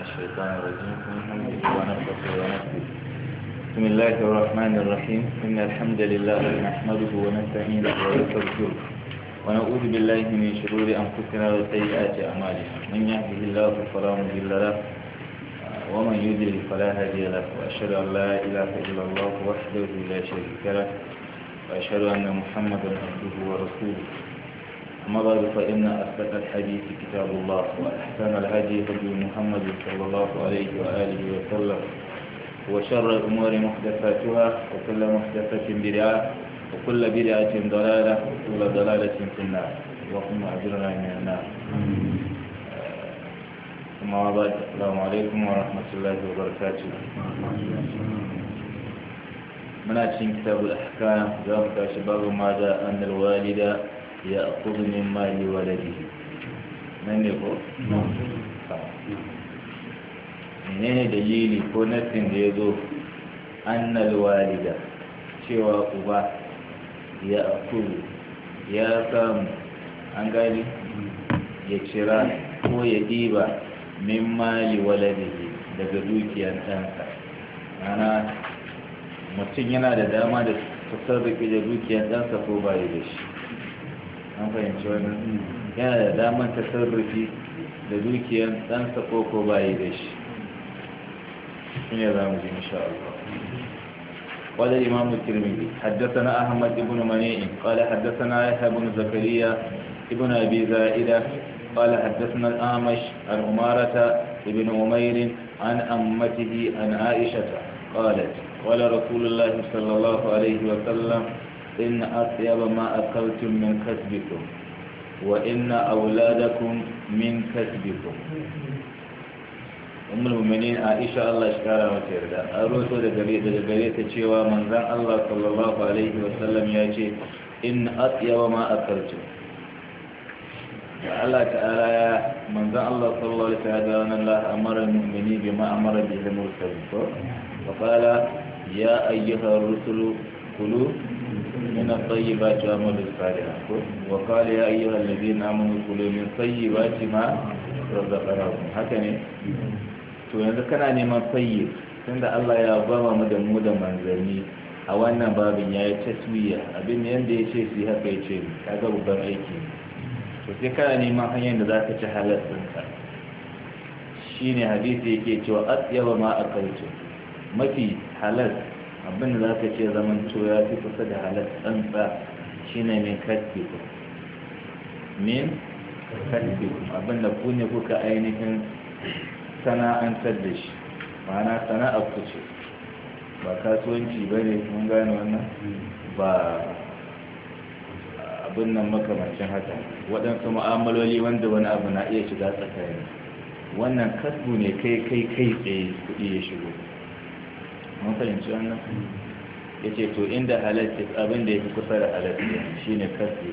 الشيطان الرجيم من حمده ونفسه ونفسه بسم الله الرحمن الرحيم إن الحمد لله نحمده ونستعينه ونستغفره ونعوذ بالله من شرور أنفسنا وسيئات أعمالنا من يهده الله فلا مضل له ومن يضلل فلا هادي له وأشهد أن لا إله إلا الله وحده لا شريك له وأشهد أن محمدا عبده ورسوله أما بعد فإن أصدق الحديث كتاب الله وأحسن الهدي هدي محمد صلى الله عليه وآله وسلم وشر الأمور محدثاتها وكل محدثة بدعة وكل بدعة ضلالة وكل ضلالة في النار اللهم أجرنا من النار ثم بعد السلام عليكم ورحمة الله وبركاته من أجل كتاب الأحكام ذلك شباب ماذا أن الوالد يأخذ من مال ولده من يقول menene dalili ko nassin da ya zo annal walida cewa uba ya akulu ya samu an gani ya cira ko ya ɗiba min mali waladihi daga dukiyar ɗansa ana mutum yana da dama da tasarrufi da dukiyar ɗansa ko bayi da shi an fahimci wannan yana da damar tasarrufi da dukiyar ɗansa ko ko bayi da shi shine za mu ji insha Allah قال الإمام الترمذي حدثنا أحمد بن منيع قال حدثنا يحيى بن زكريا ابن أبي زائدة قال حدثنا الأعمش عن أمارة بن عمير عن أمته عن عائشة قالت قال رسول الله صلى الله عليه وسلم إن أطيب ما أكلتم من كسبكم وإن أولادكم من كسبكم أم المؤمنين عائشة الله شكرا وتيردا أروسو دقرية دقرية تشيوى من ذن الله صلى الله عليه وسلم يأتي إن أطيب ما أكلتم Allah ta'ala ya manzan Allah sallallahu alaihi wasallam Allah amara al-mu'mini bima amara bihi al-mursalin wa qala ya ayyuha ar-rusulu kulu من الطيبات وعملوا الصالحات وقال يا أيها الذين آمنوا كلوا من طيبات ما رزقناكم هكذا to yanzu kana neman tayyib tunda Allah ya bama mu da mu da manzanni a wannan babin ya yi taswiya abin yanda ya ce su haka ya ce kaga babban aiki to sai kana neman hanyar da za ka ci halal ɗinka shine hadisi yake cewa atyaba ma akaltu mafi halal abin da za ka ce zaman to ya fi kusa da halar tsantsa shi ne min kasbiku min kasbiku abin da ku ne kuka ainihin sana'antar da shi ma'ana sana'ar ku ce ba kasuwanci ba ne mun gane wannan ba abin nan makamancin haka waɗansu mu'amaloli wanda wani abu na iya shiga tsakani wannan kasbu ne kai kai kai tsaye kuɗi ya shigo mun fahimci wannan ya ce to inda halatta abin da ya fi kusa da halatta shi ne kasbi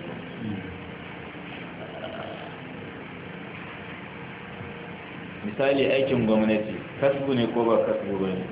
misali aikin gwamnati kasbu ne ko ba kasbu ba ne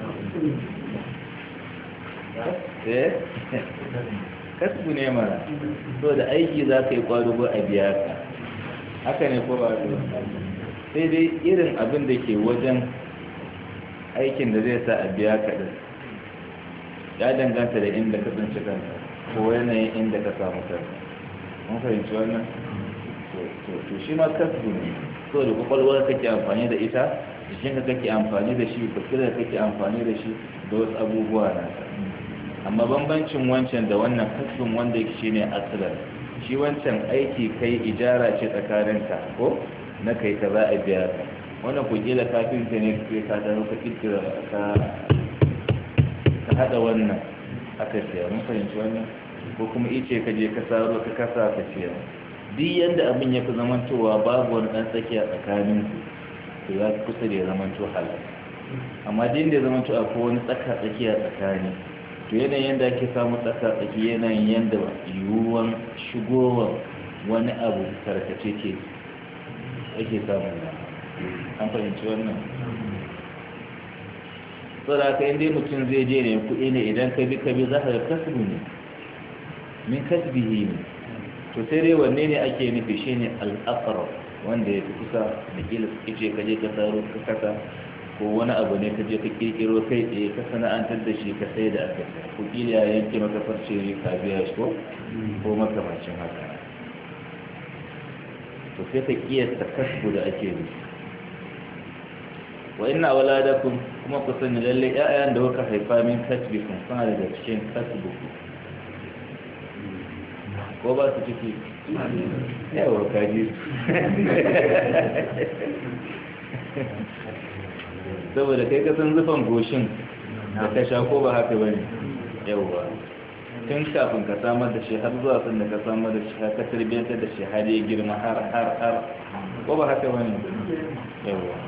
kasbu ne mara so da aiki za ka yi kwadugo a biya ka haka ne ko ba sai dai irin abin da ke wajen aikin da zai sa a biya kaɗin ya danganta da inda ka tsinci kanka ko yanayin inda ka samu kanka mun fahimci wannan to shi ma kasbu ne so da kwakwalwar kake amfani da ita jikinka kake amfani da shi basirar kake amfani da shi da wasu abubuwa na amma bambancin wancan da wannan kasbin wanda shi ne asilar shi wancan aiki kai ijara ce tsakaninka ko na kai ka za a biya ka wannan ku kila kafin ta ne ke ka da ka kirkira ka ka hada wannan aka siya mun fahimci wannan ko kuma ice ka je ka saro ka kasa ka siya duk yanda abin ya fi zamantowa babu wani dan tsakiya tsakanin ku to ya fi kusa da ya zamanto halal amma din da ya zamanto akwai wani tsaka tsakiya tsakani to yanayin yanda ake samu tsaka tsaki yanayin yanda yiwuwan shigowar wani abu tarkace ke ake samun an fahimci wannan so da aka inda mutum zai je ne kuɗi ne idan ka bi ka bi za ka ga kasbu ne min kasbihi ne to sai dai wanne ne ake nufi shi ne al'akarar wanda ya fi kusa da kila suke ce ka je ka saro ka kasa ko wani abu ne ka je ka kirkiro kai tsaye ka sana'antar da shi ka sai da aka ko kila ya yanke maka farce ka biya shi ko ko makamancin haka to sai ka kiyasta kasbu da ake yi wa inna waladakum kuma ku sani lalle ƴaƴan da kuka haifa min kasbikum suna daga cikin kasbuku ko ba su ciki yawa kaji saboda kai kasan zufan goshin da ka sha ko ba haka bane yawa tun kafin ka samar da shi har zuwa sun da ka samar da shi har ka tarbiyyantar da shi har ya girma har har har ko ba haka bane yawa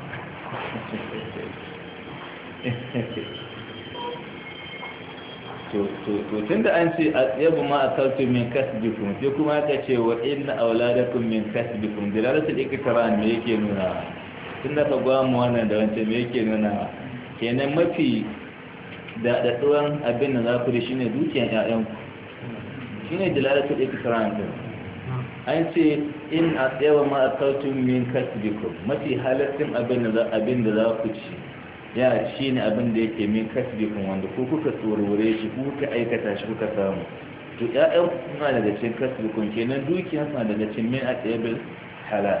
to tun da an ce yabu ma a kaltu min kasbikum sai kuma aka ce wa inna auladakum min kasbikum dilalatul iktiran me yake nuna tun da ka gwamu wannan da wancan me yake nuna kenan mafi daɗaɗɗuwan abin da za ku da shine dukiyan ƴaƴanku shine dilalatul iktiran din an ce in a tsayawa ma a kaltu min kasbikum mafi halattun abin da abin da za ku ci ya shi ne abin da yake min kasbikun wanda ko kuka tsorore shi ko kuka aikata shi kuka samu to ƴaƴan suna daga cikin kasbikun kenan dukiya suna daga cikin min atabil halal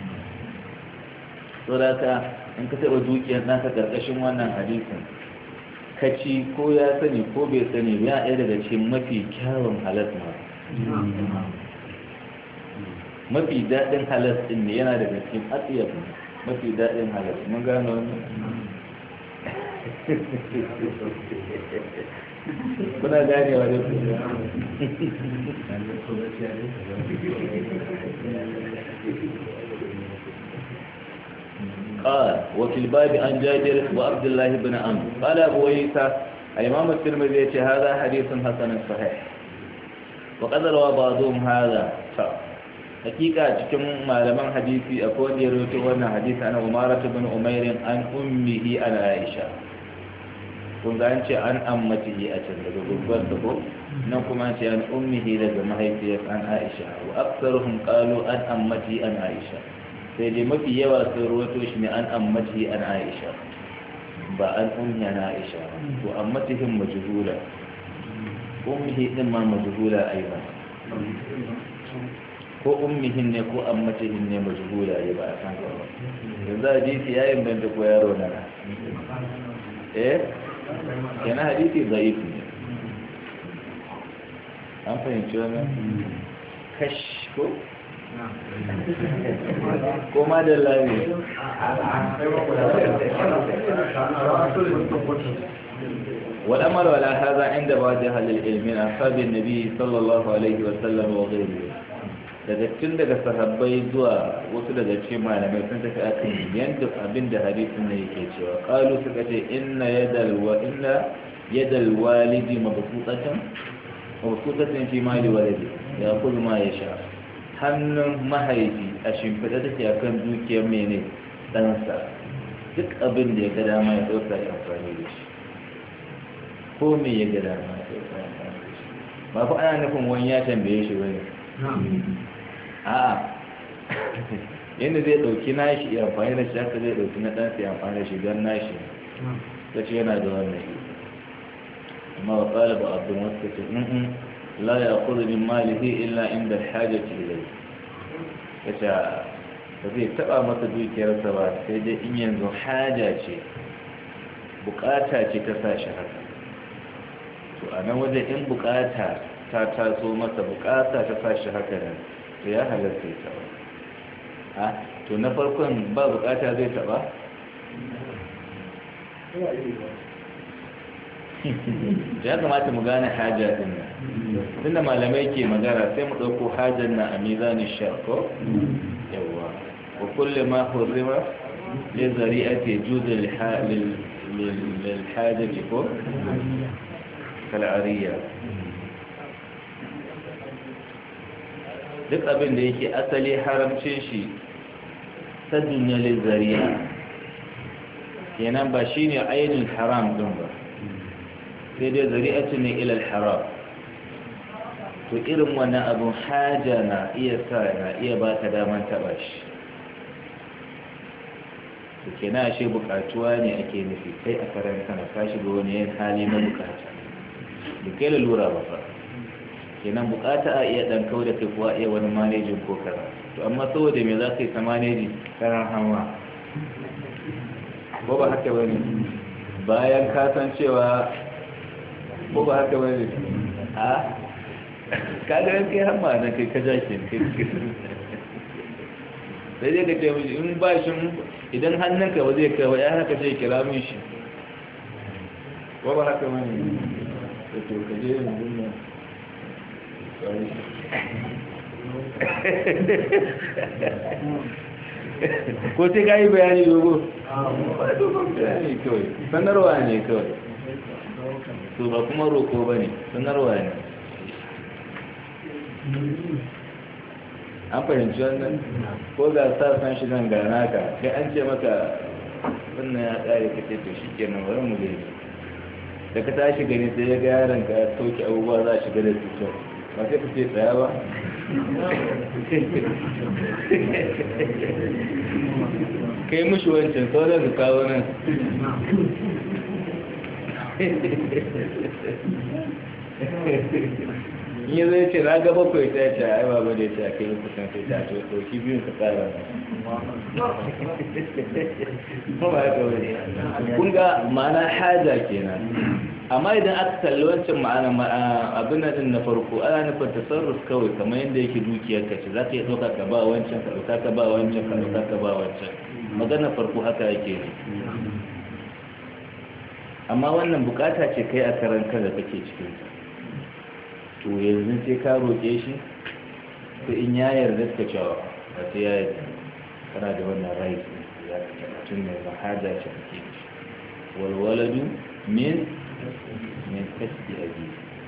to da ka in ka taɓa dukiyar naka ƙarƙashin wannan hadisin ka ci ko ya sani ko bai sani ya ɗaya daga cikin mafi kyawun halas ma mafi daɗin halas ɗin ne yana daga cikin atsiyar mafi daɗin halas mun gano wannan kuna ganewa da ku قال وفي الباب عن جابر وعبد الله بن عمرو قال ابو عيسى الامام الترمذي هذا حديث حسن صحيح وقد روى بعضهم هذا hakika cikin malaman hadisi akwai wanda ya rawaito wannan hadisi ana umara bin umairin an ummihi an aisha kun ga an ce an ammatihi a can daga babbar da ko nan kuma an ce an ummihi daga mahaifiyar an aisha wa aksaruhum qalu an ammati an aisha sai dai mafi yawa sun rawaito shi ne an ammati an aisha ba an ummi an aisha to ammatihim majhula ummihi din ma majhula aiban ko ummihin ne ko ammatihin ne majhula ya ba a san ka ba yanzu hadisi ya inganta ko yaro na eh yana hadisi zaif ne an fahimci wannan kash ko ko ma da lami والأمر على هذا عند بعض أهل العلم من أصحاب النبي صلى الله عليه وسلم وغيره daga tun daga sahabbai zuwa wasu daga cikin malamai sun tafi akan yadda abin da hadisin ne yake cewa qalu suka ce inna yadal wa inna yadal walidi mabsutatan mabsutatan fi mali walidi ya kullu ma yasha hannun mahaifi a shimfida take akan dukiyar mene ɗansa duk abin da ya ga dama ya ɗauka ya amfani da shi ko me ya ga dama ya ɗauka ya amfani da shi ba fa ana nufin wani ya tambaye shi bane a yadda zai dauki nashi ya amfani da shi haka zai dauki na ɗansa ya amfani da shi don nashi ta ce yana da wannan yi amma wa ƙala ba abin wasu ce in la ya kudu min malihi illa inda hajjaci ilai ta ce ba zai taɓa masa dukiyarsa ba sai dai in yanzu haja ce bukata ce ta sa shi haka to a nan wajen in bukata ta taso masa bukata ta sa shi haka nan to ya halatta ya taba a to na farkon ba bukata zai taba ya kamata mu gane haja din nan tunda malamai ke magana sai mu ɗauko hajar na a mizanin sharko yawa wa kulle ma hurrima ya zari'a ke juda lilhajjaji ko kal'ariya duk abin da yake asali haramcin shi ta duniyar zariya kenan ba shi ne ainihin haram din ba sai dai zari'atu ne ilal haram to irin wannan abin haja na iya sa na iya ba ka daman taba shi to kenan ashe bukatuwa ne ake nufi kai a karan kana ka shiga wani yin hali na bukata da kai lalura ba fa kenan bukata a iya dan kau da kai kuwa iya wani manejin ko kaza to amma saboda me za ka yi ta maneji karan hama ko ba haka bane bayan ka san cewa ko ba haka bane a ka ga kai hamma na kai ka jake kai sai dai ka ce mishi in ba shi idan hannunka ba zai kai ya haka ce kira min shi ko ba haka bane da to ka je yanzu nan ko sai ka yi bayani dogo bayani kawai sanarwa ne kawai to ba kuma roko ba ne sanarwa ne an fahimci wannan ko ga sa san shi nan ga naka sai an ce maka wannan ya tsare ka ce to shi kenan bari mu gani da ka tashi gani sai ya ga yaron ka ya sauke abubuwa za a shiga da cutar ba sai ka ce tsaya ba kai mushi wancan sauran su kawo nan in yi zai ce na ga bakwai ta ce ai ba ba da ya ce a kai kusan sai ta ce ɗauki biyun ka tsara ba ba ya kawai kun ga ma'ana haja kenan amma idan aka kalli wancan ma'ana abin nan na farko ana nufin tasarruf kawai kamar yadda yake dukiyar ka ce za ka iya ɗauka ka ba wancan ka ɗauka ka ba wancan ka ɗauka ka ba wancan magana farko haka yake ne amma wannan bukata ce kai a karan da kake cikin to yanzu sai ka roƙe shi to in ya yarda ka cewa ba sai ya yarda kana da wannan right ya ka tun ne ba haja ce kake da shi walwaladu min min kasbi abi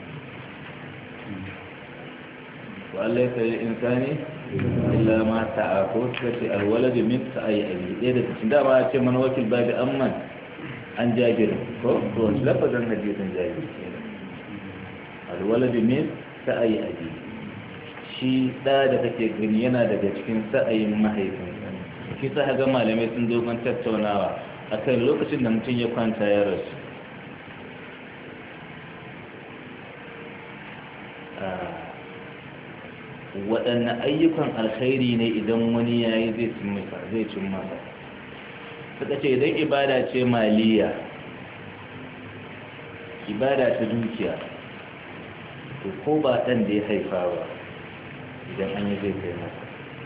wa Allah ya sai insani illa ma ta'a ko kace alwaladu min sa'i abi ɗaya da cikin dama ya ce mana wakil babi amman an jabir ko to lafazan hadisin jabir alwaladu min sa'ayi abi shi da da kake gani yana daga cikin sa'ayin mahaifinsa shi sa ga malamai sun dogon tattaunawa akan lokacin da mutum ya kwanta ya rasu waɗanne ayyukan alkhairi ne idan wani ya yi zai cin masa suka ce idan ibada ce maliya ibada ta dukiya to ko ba ɗan da ya haifa ba idan an yi zai kai masa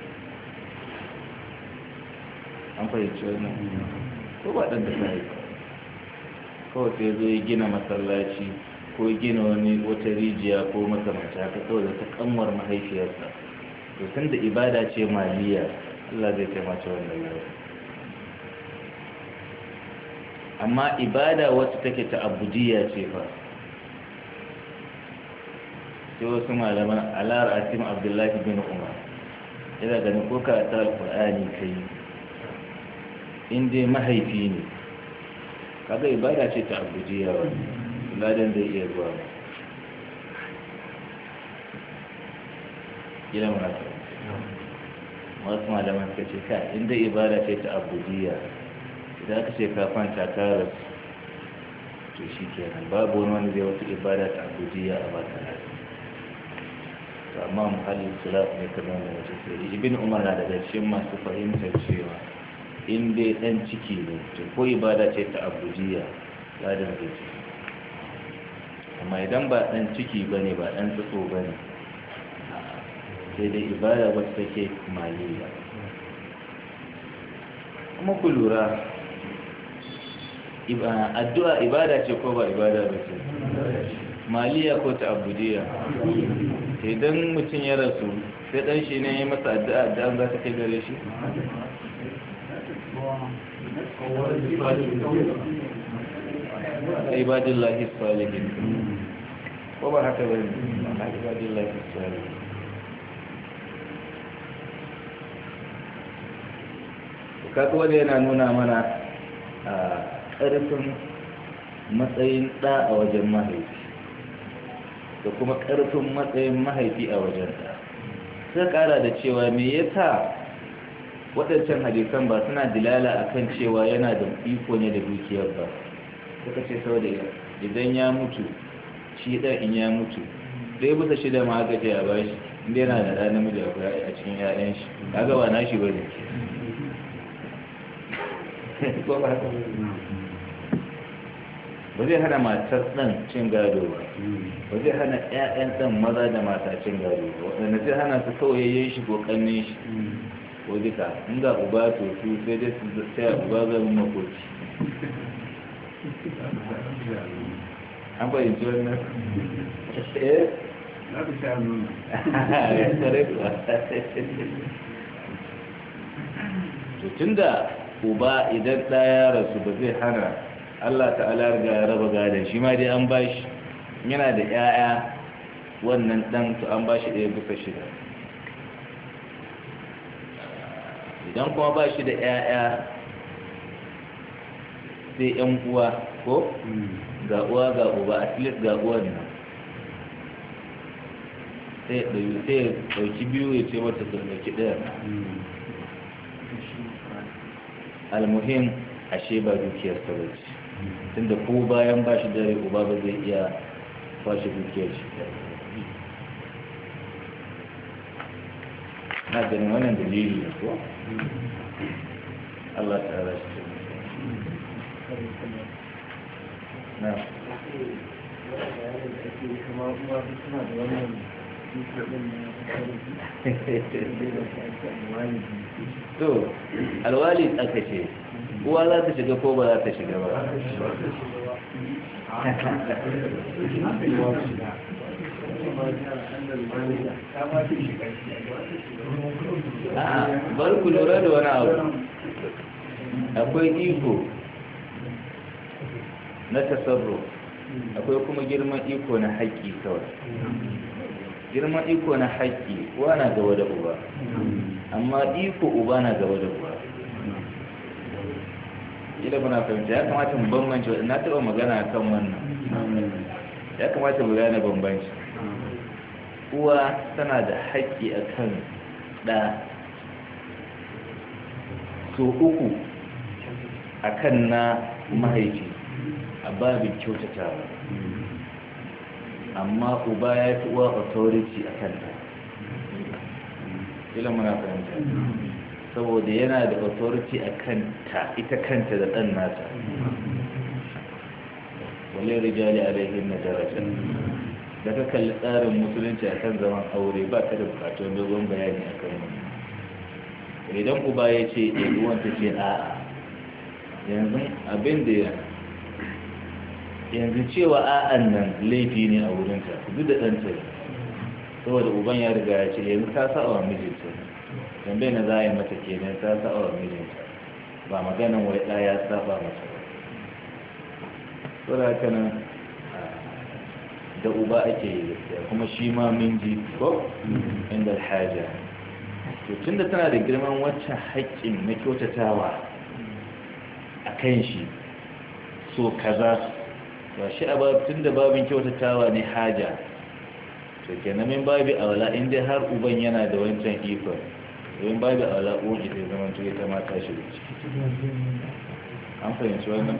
an fahimci wannan ko ba ɗan da ta haifa kawai sai zo ya gina masallaci ko gina wani wata rijiya ko makamanta haka kawai da ta kanwar mahaifiyarsa to tun da ibada ce maliya Allah zai kai mata wannan yau amma ibada wacce take ta abudiya ce fa sai wasu malaman alar asim abdullahi bin umar yana ganin ko ka ta alƙur'ani kai in dai mahaifi ne kaga ibada ce ta abudiya wa ladan zai iya zuwa gina mana wasu malaman suka ce ka inda ibada ce ta abudiya idan aka ce ka kwanta ka rasu to shi kenan babu wani wani zai wata ibada ta abudiya a baka lafiya to amma muhallin sulaf ne kamar da wata sai ibn umar na daga cikin masu fahimtar cewa in dai dan ciki ne to ko ibada ce ta abudiya ladan zai ce amma idan ba dan ciki bane ba dan tsotso bane sai dai ibada wacce take maliya kuma ku lura addu'a ibada ce ko ba ibada ba ce maliya ko ta abudiya idan mutum ya rasu sai dan shi ne ya masa addu'a addu'a za ta kai gare shi ibadillahi salihin ko ba haka bane ibadillahi salihin kaga wanda yana nuna mana a ƙarfin matsayin ɗa a wajen mahaifi da kuma ƙarfin matsayin mahaifi a wajen ɗa sai ƙara da cewa me yasa waɗancan hadisan ba suna dilala akan cewa yana da iko ne da dukiyar ba suka ce saboda idan ya mutu shi ɗan in ya mutu ɗaya bisa shida ma aka ce a bashi inda yana da ɗan namiji a cikin 'ya'yan shi kaga ba nashi ba ne ba zai hana matar ɗan cin gado ba ba zai hana 'ya'yan ɗan maza da mata cin gado ba waɗanda zai hana su kawai shi ko ƙannin shi ko duka in ga uba to su sai dai su sai uba zama makoci an fahimci wannan eh za ku sha nuna ya tsare kuwa to tunda uba idan ɗaya rasu ba zai hana Allah ta'ala riga ya raba gadon shi ma dai an bashi yana da 'ya'ya wannan ɗan to an bashi ɗaya bisa shida idan kuma ba shi da 'ya'ya sai 'yan uwa ko ga uwa ga uba at least ga uwan nan sai ya ɗauki biyu ya ce mata su ɗauki ɗaya almuhim ashe ba dukiyar ta ba ce tunda ko bayan ba shi dare uba ba zai iya kwashe dukiyar shi na ganin wannan dalili ne ko Allah ta ara shi na to alwali aka ce uwa za ta shiga ko ba za ta shiga ba a'a bari ku lura da wani abu akwai iko na tasarro akwai kuma girman iko na haƙƙi kawai girman iko na haƙƙi uwa na gaba da uba amma iko uba na gaba da uba ila muna fahimta ya kamata mu bambance na taɓa magana kan wannan ya kamata mu gane bambanci uwa tana da haƙƙi a kan ɗa so uku a kan na mahaifi a babin kyautatawa amma uba ya fi uwa authority a kanta ila muna fahimta saboda yana da authority a kanta ita kanta da ɗan nata wale rijali alaihin na daraja da ka kalli tsarin musulunci a kan zaman aure ba ka da bukatun dogon bayani a kan wani idan uba ya ce ɗaguwan ta ce a'a yanzu abin da yanzu cewa a'an nan laifi ne a wurinta duk da ɗanta ne saboda uban ya riga ya ce yanzu ta sa wa mijinta tambayi na za a yi mata kenan ta sa wa mijinta ba maganin wai ɗaya ya saba mata ba saboda haka nan da uba ake yi gaskiya kuma shi ma min ji ko inda alhaja to tunda tana da girman waccan haƙƙin na kyautatawa a kan shi so kaza ba shi a tun da babin kyautatawa ne haja to kenan min babi aula in dai har uban yana da wancan ikon domin babi aula uwan ita zama to ita ma ta shiga ciki an fahimci wannan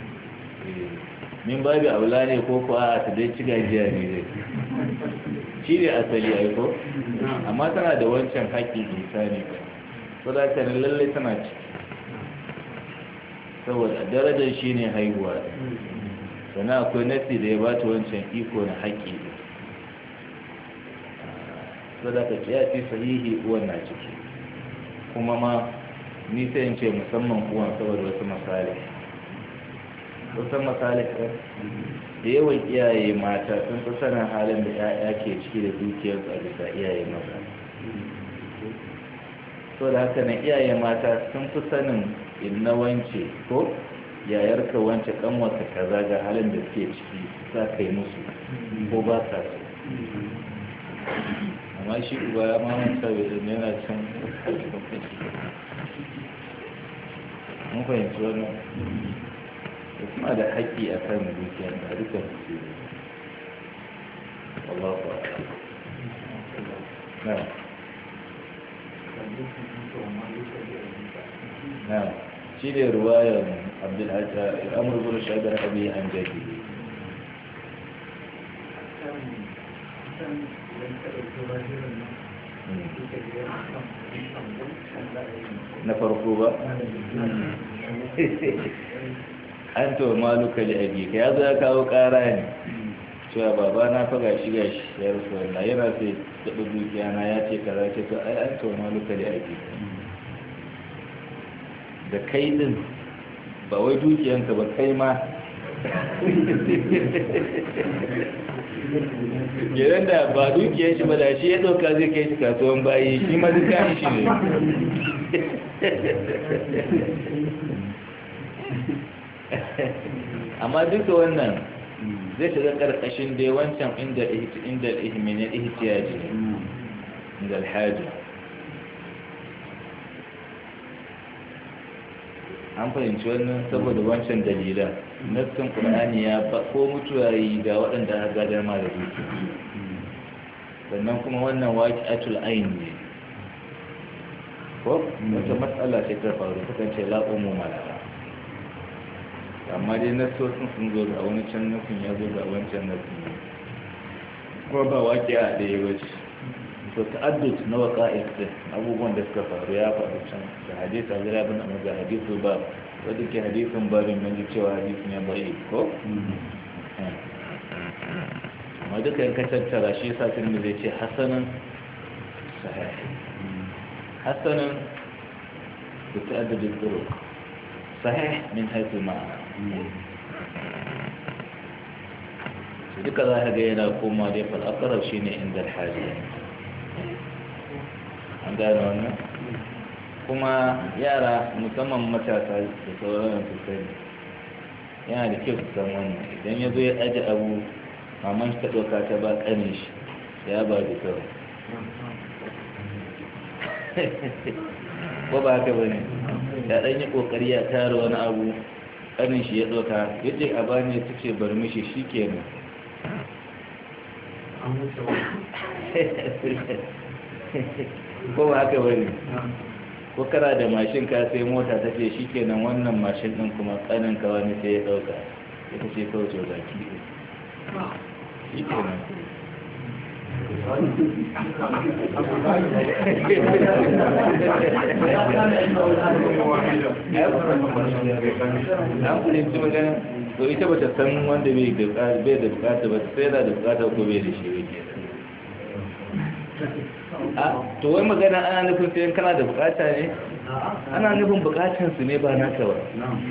min babi aula ne ko kuwa a ta dai ci gajiya ne dai shi ne asali ai ko amma tana da wancan haƙƙin insani ba so da ka lallai tana ciki saboda darajar shi ne haihuwa sannan akwai nasi da ya ba ta wancan iko na haƙƙi ne so da ka kiyasi sahihi uwan na ciki kuma ma ni sai in ce musamman uwan saboda wasu misali wasu misali da yawan iyaye mata sun fi sanin halin da 'ya'ya ke ciki da dukiyarsu a bisa iyaye maza so da haka na iyaye mata sun fi sanin inna wance ko yayarka wance kanwata kaza ga halin da suke ciki za ka yi musu ko ba ka so amma shi uba ya mamanta bai zama yana can mun fahimci wannan da kuma da haƙƙi a kan dukiyar da dukkan su ne wallahu a'lam na na shi ne ruwayar abdulhajjar amur bin shagar abi an jadi na farko ba an to maluka da abi ka ya zo ya kawo kara ne cewa baba na faga shi gashi ya rufe wannan yana sai taɓa dukiya na ya ce kaza ce to ai an to maluka da abi da kai din ba wai dukiyanka ba kai ma gidan da ba dukiyar shi ba da shi ya ɗauka zai kai shi kasuwan bayi shi ma duk kayan shi ne amma duka wannan zai shiga ƙarƙashin dai wancan inda inda ihminin ihtiyaji inda alhaji an fahimci wannan saboda wancan dalilan nassin qur'ani ya ba ko mutuwa yi ga waɗanda aka gadar ma da duki sannan kuma wannan waqi'atul ayn ne ko wata matsala ce ta faru ta kan ce la umu malaka amma dai nassosin sun zo ga wani can nufin ya zo ga wancan nufin kuma ba waqi'a da ya wuce to ta'addud na waqa'i abubuwan da suka faru ya faru can da hadisi Abdullah ibn Umar da hadisi ba wanda ke hadisin babin mun ji cewa hadisin ya bai ko amma duka in ka tattara shi yasa tun zai ce hasanan sahih hasanan da ta'addud al-turuq sahih min haythu ma'ana duka za ka ga yana koma dai fal aqrab shine inda al-hajj an gane wannan kuma yara musamman matasa da sauran su sani yana da kyau su san wannan idan ya zo ya aji abu maman shi ta ɗauka ta ba ƙanin shi ya ba da kawai ko ba haka ba ne ya ɗan yi ƙoƙari ya tara wani abu ƙanin shi ya ɗauka ya ce a bani ta ce bar mishi shi kenan ko ba haka bane ko kana da mashin ka sai mota ta ce shikenan wannan mashin din kuma kanin ka wani sai ya dauka ita ce kawai to zaki shikenan an kulinci magana to ita ba ta san wanda bai da bukata ba sai da bukata ko bai da shi wake to wai magana ana nufin sai kana da bukata ne ana nufin bukatan su ne ba naka ba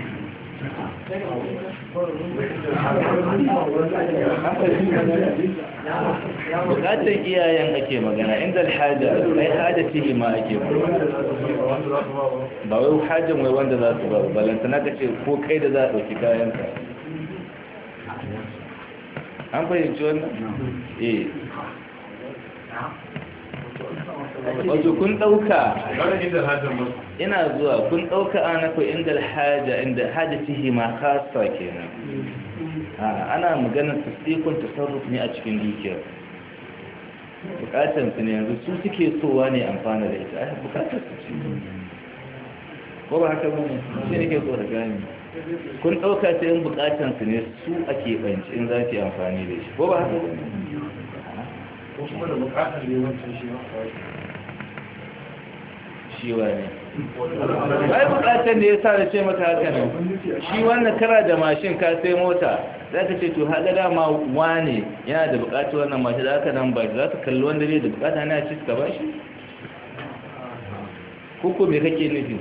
bukatan iyayen ake magana inda alhaja ai haja ce ma ake magana ba wai hajjan wai wanda za su ba balanta na kace ko kai da za a ɗauki kayanka an fahimci wannan? eh wato kun ɗauka ina zuwa kun ɗauka ana ku inda alhaja inda haja tihi ma kasa kenan ana maganar tasdikun tasarruf ne a cikin dukiyar bukatar su ne yanzu su suke sowa ne amfana da ita ai bukatar su ce ko ba haka bane shi ne ke so da gani kun ɗauka sai in bukatar su ne su ake banci in za ki amfani da shi ko ba haka bane ko kuma da bukatar ne wancan shi shi wane ai bukatar da ya sa da ce maka haka nan shi wannan kara da mashin ka sai mota za ka ce to haɗa dama wane yana da bukatar wannan mashin da aka nan ba za ka kalli wanda ne da bukata na ci ka ba shi kuku me kake nufi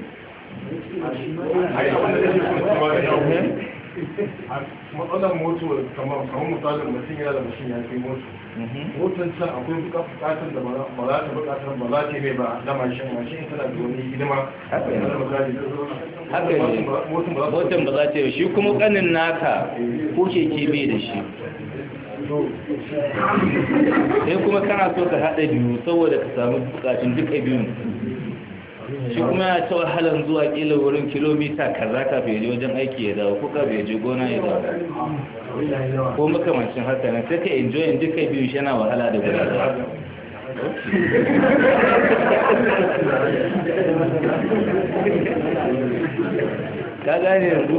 matsalar moto kamar misalin mutum yana da mashin ya kai moto motar can akwai bukatar da ba za ta bukatar ba za ta mai ba na mashin mashin tana da wani hidima haka ne haka ne motar ba za motan ba za ta yi shi kuma kanin naka ko keke bai da shi sai kuma kana so ka haɗa biyu saboda ka samu bukatun duka biyun shi kuma ya ta wahalar zuwa kila wurin kilomita kaza kafin ya je wajen aiki ya dawo ko kafin ya je gona ya dawo ko makamancin haka nan sai ka enjoy duka biyu shi yana wahala da gudanar ka gane yanzu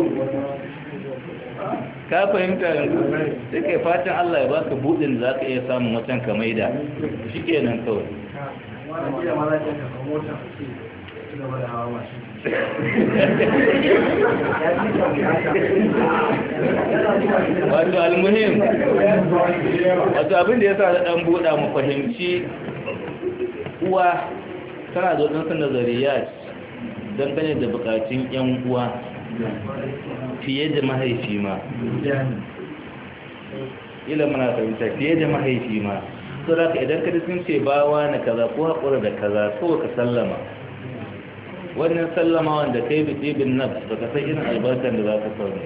ka fahimta yanzu sai kai fatan Allah ya baka budin da za ka iya samun wacan ka maida shi kenan kawai wato almuhim wato abin da ya sa da ɗan buɗa mu fahimci uwa tana da waɗansu nazariyat dangane da bukatun 'yan uwa fiye da mahaifi ma ila muna fahimta fiye da mahaifi ma so da ka idan ka sun ce bawa na kaza ko haƙura da kaza ko ka sallama wannan sallama wanda kai bi ɗibin nan ba ka san irin albarkar da za ka samu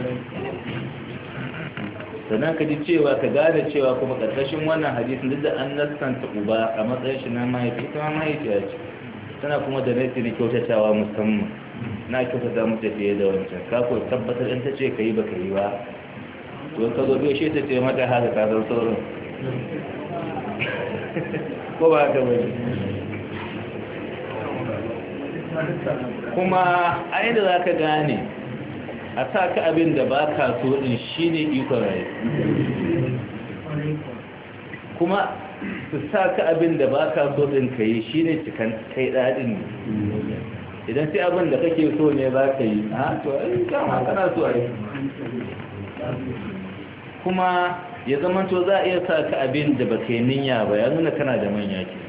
sannan ka ji cewa ka gane cewa kuma ƙarƙashin wannan hadisin duk da an naskanta uba a matsayin shi na mahaifi ita ma mahaifiya ce tana kuma da nasi na kyautatawa musamman na kyautata mutu fiye da wancan ka ko tabbatar in ta ce ka yi ba ka yi ba to ka zo biyo shi ta ce mata haka ka san sauran ko ba ka bane kuma a inda za ka gane a sa ka abin da ba ka so din shi ne ikon rayu kuma su sa ka abin da ba ka so din ka yi shi ne cikin kai daɗin idan sai abin da kake so ne za ka yi a to ai kama kana so a yi kuma ya zama to za a iya sa ka abin da ba ka yi niyya ba ya nuna kana da manya ke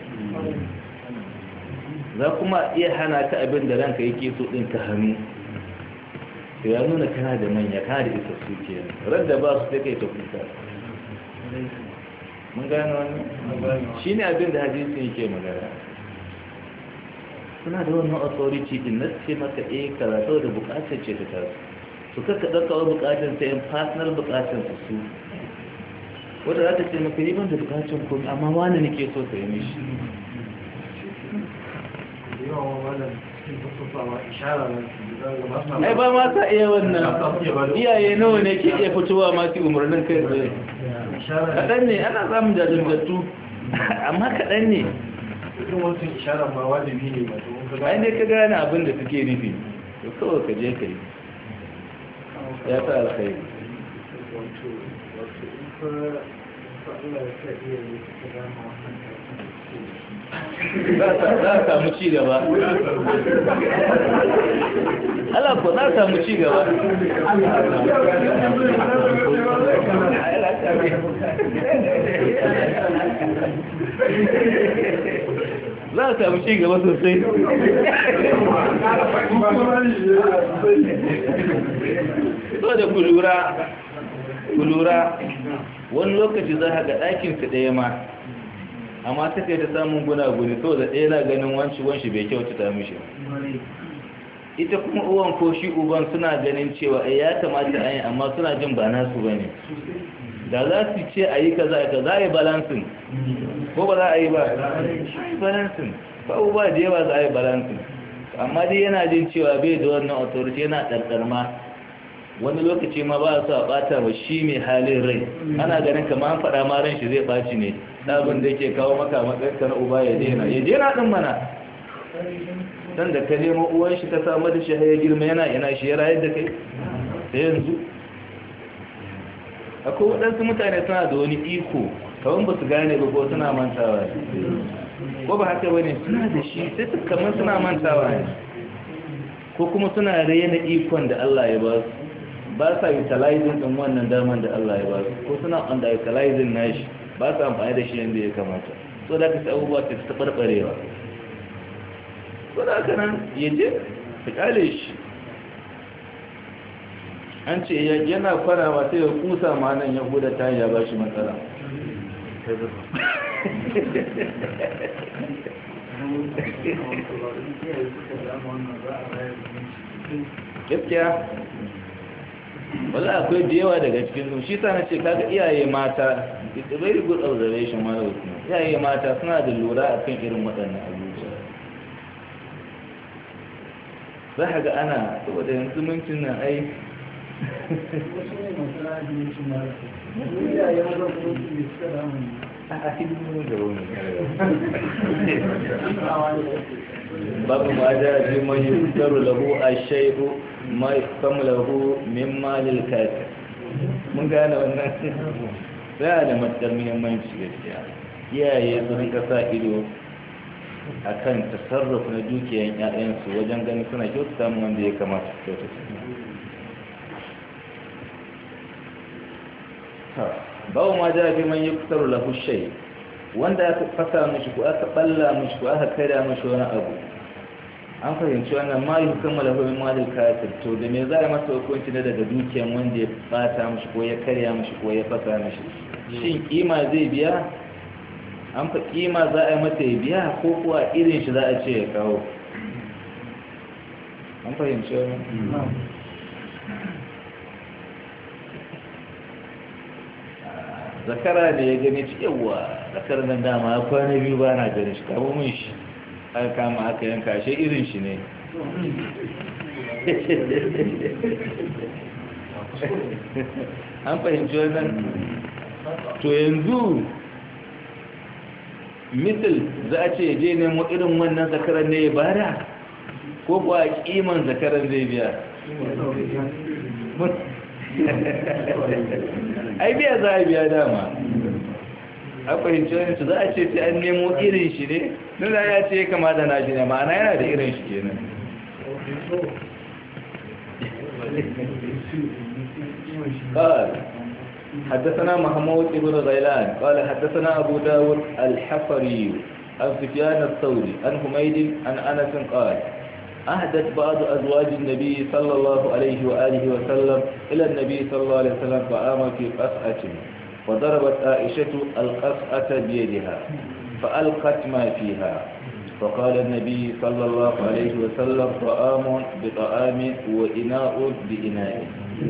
za kuma iya hana ka abin da ranka yake so din ka hannu to ya nuna kana da manya kana da isa su ke ran da ba su sai kai ta kuka mun gano wani shi ne abin da hadisin yake magana suna da wannan authority din na ce maka eh karatu da bukatar ce ta tasu su kaka ɗauka wa bukatar ta yin personal bukatar su su wadda za ta ce maka yi ban da bukatar komi amma wani nake so ka yi mishi ai ba ma sa iya wannan iyaye nawa ne ke iya fitowa masu umarnin kai tsaye kaɗan ne ana samun jajirgattu amma kaɗan ne ai ne ka gane abin da suke nufi to kawai ka je ka yi ya ta alkhairi za a samu ci gaba Allah ko za a samu ci gaba za a samu ci gaba sosai so da ku lura ku lura wani lokaci za a ga ɗakinsu ɗaya ma amma ta kai ta samun gunaguni to da ɗaya na ganin wanci wanci bai kyauta ta mishi ita kuma uwan ko shi uban suna ganin cewa ya kamata a yi amma suna jin ba nasu ba ne da za su ce a yi kaza ka za a yi balansin ko ba za a yi ba balansin ba uba da yawa za a yi balansin amma dai yana jin cewa bai da wannan authority yana ɗarɗarma wani lokaci ma ba su a ɓata wa shi mai halin rai ana ganin kama an faɗa ma ran shi zai ɓaci ne ɗabin da ke kawo maka matsayinka na uba ya daina ya daina ɗin mana dan da ka nemo uwan shi ka samu da shi ya girma yana yana shi ya rayar da kai da yanzu akwai waɗansu mutane suna da wani iko kawai ba su gane ba ko suna mantawa ko ba haka ba ne suna da shi sai su kamar suna mantawa ne ko kuma suna raina ikon da Allah ya ba su ba sa utilizing ɗin wannan daman da Allah ya ba su ko suna under utilizing nashi ba sa amfani da shi yadda ya kamata so da ka abubuwa ta ta barbarewa so da haka nan ya je ta kale shi an ce yana kwana ba sai ya kusa ma nan ya huda ta ya ba shi matsala gaskiya wala akwai da yawa daga cikin su shi sa na ce kaga iyaye mata it's a very good observation ma yau iyaye mata suna da lura akan irin waɗannan abubuwa za ka ga ana saboda yanzu mintin nan ai a hidimin da wani babu ma da ji man yi tsaro lahu a shaidu ma kama lahu min malil kafir mun gane wannan za da matsar muhimmanci gaskiya iyaye su rinka sa ido a kan tasarrufa na dukiyan 'ya'yansu wajen ganin suna kyautata mu wanda ya kamata su kyautata bawo ma ja fi man yuktaru lahu shay wanda aka fasa mishi ko aka balla mishi ko aka kada mishi wani abu an fahimci wannan ma yi kama lahu min malil kafir to da me za a masa hukunci na daga dukiyan wanda ya bata mishi ko ya karya mishi ko ya fasa mishi shin kima zai biya an fa kima za a yi mata ya biya ko kuwa irin shi za a ce ya kawo an fahimci wannan zakara da ya gani ci yawa zakar nan dama ya kwana biyu ba na gani shi kamo mun shi aka kama aka yanka shi irin shi ne an fahimci wannan to yanzu misal za a ce je nemo irin wannan zakarar ne ya bada ko kuwa kiman zakarar zai biya ai biya za a biya dama a fahimci wani su za a ce sai an nemo irin shi ne nuna ya ce kama da nashi ne ma'ana yana da irin shi kenan قال حدثنا محمود بن غيلان قال حدثنا أبو داود الحفري عن سفيان الثوري عن حميد عن أنس قال أهدت بعض أزواج النبي صلى الله عليه وآله وسلم إلى النبي صلى الله عليه وسلم فآم في قصعة وضربت عائشة القصعة بيدها فألقت ما فيها فقال النبي صلى الله عليه وسلم طعام بطعام وإناء بإناء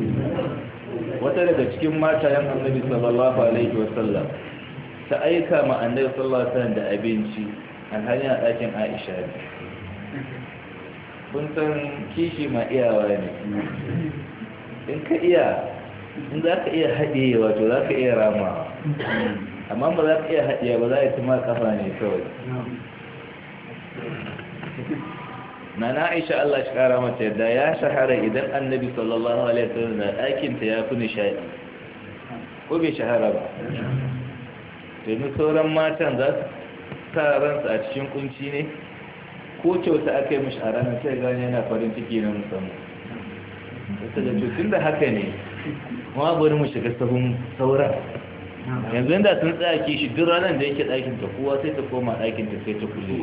وتلك cikin matayen annabi sallallahu alaihi wasallam ta aika ma annabi sallallahu alaihi wasallam da abinci an hanya ɗakin Aisha ne kun san kishi ma iyawa ne in ka iya in za ka iya haɗe wato za ka iya ramawa amma ba za ka iya haɗe ba za a yi tuma kafa ne kawai na na aisha Allah shi kara mata yadda ya shahara idan annabi sallallahu alaihi wasallam na ɗakinta ya fi nishaɗi ko bai shahara ba domin sauran matan za su sa ransu a cikin kunci ne ko kyauta aka yi mashi a ranar sai gani yana farin ciki na musamman wata da tutun da haka ne ma bari mu shiga sahun sauran yanzu yadda sun tsaya kishi duk ranar da yake ɗakin ta kowa sai ta koma ɗakin ta sai ta kulle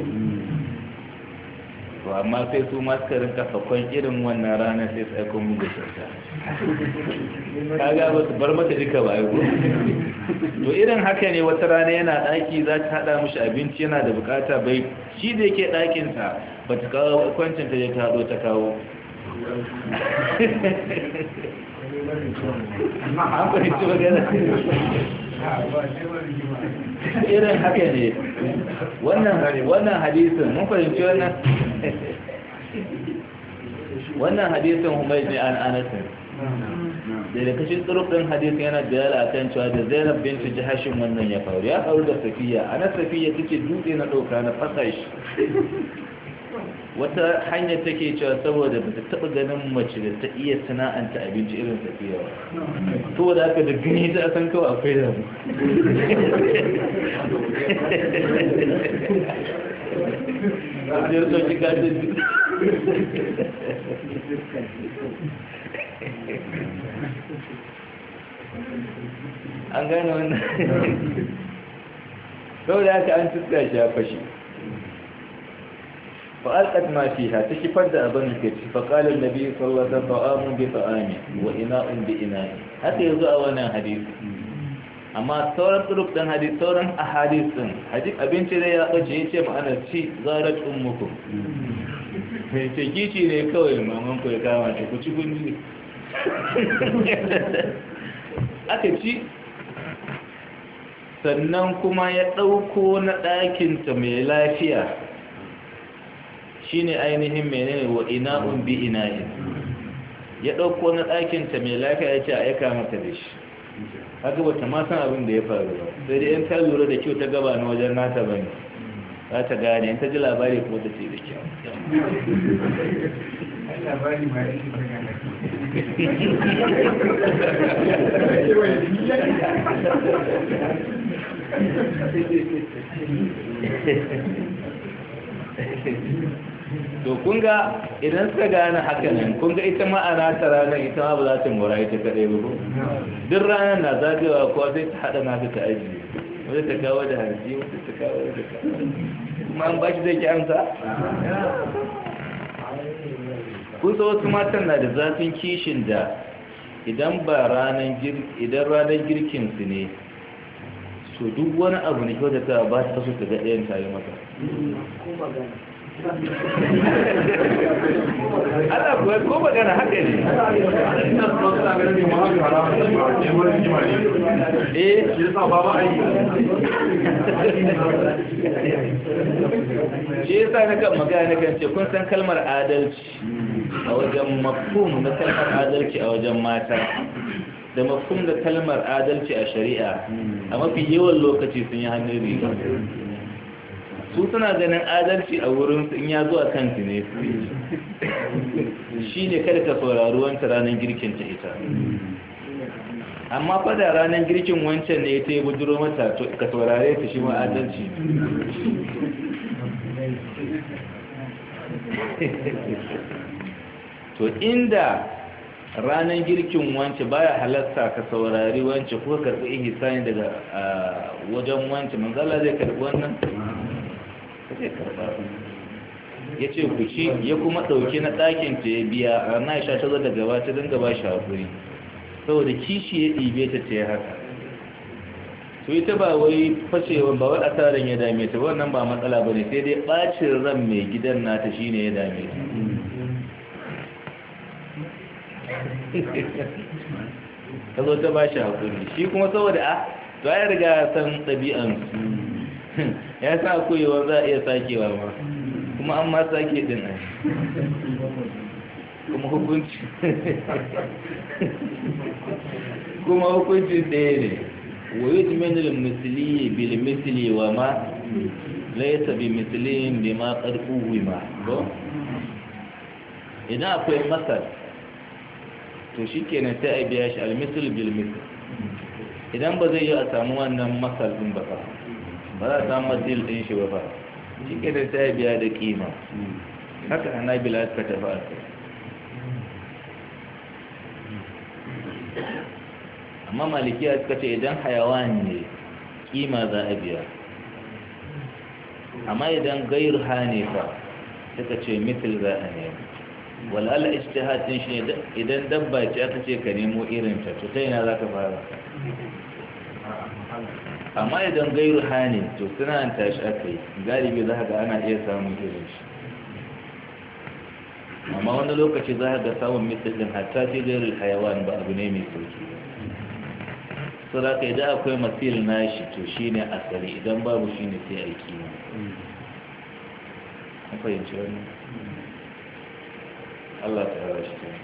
to amma sai su ma suka rinka fakon irin wannan ranar sai su aiko mu da kyauta kaga ba su bar mata duka ba aiko to irin haka ne wata rana yana ɗaki za ta haɗa mishi abinci yana da bukata bai shi da yake ɗakinsa ba ta kawo kwancin ta ya ta haɗo ta kawo an fahimci magana irin haka ne wannan hadisin mun fahimci wannan wannan hadisin humai ne an anasin da da kashin tsurufin hadisin yana bayala a kan cewa da zainab bintu jihashin wannan ya faru ya faru da safiya ana safiya take dutse na ɗauka na fasa shi wata hanyar take cewa saboda ba ta taɓa ganin mace da ta iya sana'anta abinci irin safiya ba to da aka da gani ta san kawai akwai da mu Ajiyar sauki gajin an gane wannan sau da aka an tuska shi ya fashe فألقت ما فيها تكفر أبن الكتف فقال النبي صلى الله عليه وسلم طعام بطعام وإناء بإناء حتى يزوء وانا حديث أما sauran طرق دان حديث sauran أحاديث دان حديث abinci da ya ɓace ya ce ma'ana ci zarat ummukum mai ce kici ne kawai maman ku ya kama ce ku ci gunji aka ci sannan kuma ya ɗauko na ɗakinta mai lafiya shine ainihin menene wa ina'un bi ina'in ya ɗauko na ɗakinta mai lafiya ya ce a aika mata da shi haka ba ta ma san abin da ya faru ba sai dai in ta lura da kyau ta gaba na wajen nata ba ne za ta gane in ta ji labari ko ta ce da kyau labari ma yake ta gane to kun ga idan suka gane haka nan kun ga ita ma'ana ta ranar ita ma ba za ta mora ita kaɗai ba ko duk ranar na zagawa ko sai ta haɗa na ta ajiye wata ta kawo da hanci wata ta kawo da kawo kuma an ba shi zai ki amsa kusa wasu matan na da zafin kishin da idan ba ranar idan ranar girkin su ne so duk wani abu ne kyau da ta ba ta so ta ga ɗayan tare mata ana kuwa ko magana haka ne eh shi yasa na kan magana na kan ce kun san kalmar adalci a wajen mafhum na kalmar adalci a wajen mata da mafhum da kalmar adalci a shari'a a mafi yawan lokaci sun yi hannun riga su suna ganin adalci a wurin in ya zuwa kansu ne shi ne kada ka saurari wancan ranar girkin ta ita amma fada ranar girkin wancan ne ta yi bujiro mata ka saurare ta shi ma adalci to inda ranar girkin wance baya halatta ka saurari wance ko karɓi ihisani daga wajen wance manzala zai karɓi wannan zai karɓa ya ce ku ci ya kuma ɗauki na ɗakin ta ya biya a na isha ta zo da gaba ta dinga ba shi haƙuri saboda kishi ya ɗibe ta ta haka to ita ba wai fashewa ba wai asaran ya dame ta wannan ba matsala ba ne sai dai ɓacin ran mai gidan nata shine ya dame ta ta zo ta ba shi haƙuri shi kuma saboda a to ya riga san ɗabi'ansu ya sa koyewa za a iya sakewa ma kuma an ma sake din ai kuma hukunci kuma hukunci ɗaya ne wa yi jimenin misali bil misali wa ma laisa bi misalin bi ma ƙarfi ma ko idan akwai masar to shi kenan sai a biya shi almisul bil misal idan ba zai yi a samu wannan masal ɗin ba fa ba za a samu masil ɗin shi ba fa shi kenan sai a biya da kima haka ana bila suka tafi a kai amma malikiya suka ce idan hayawan ne kima za a biya amma idan gairu hane fa suka ce mitil za a nemi wal'ala ijtihadin shi ne idan dabba ce aka ce ka nemo irin ta to sai na za ka fara amma idan gairu hane to suna tashi aka yi galibi za ga ana iya samun irin shi amma wani lokaci za ga samun misalin hatta fi gairu hayawan ba abu ne mai sauki so da ka idan akwai masil nashi to shi ne asali idan babu shi ne sai aiki ne an fahimci wani Allah ta hawa shi ta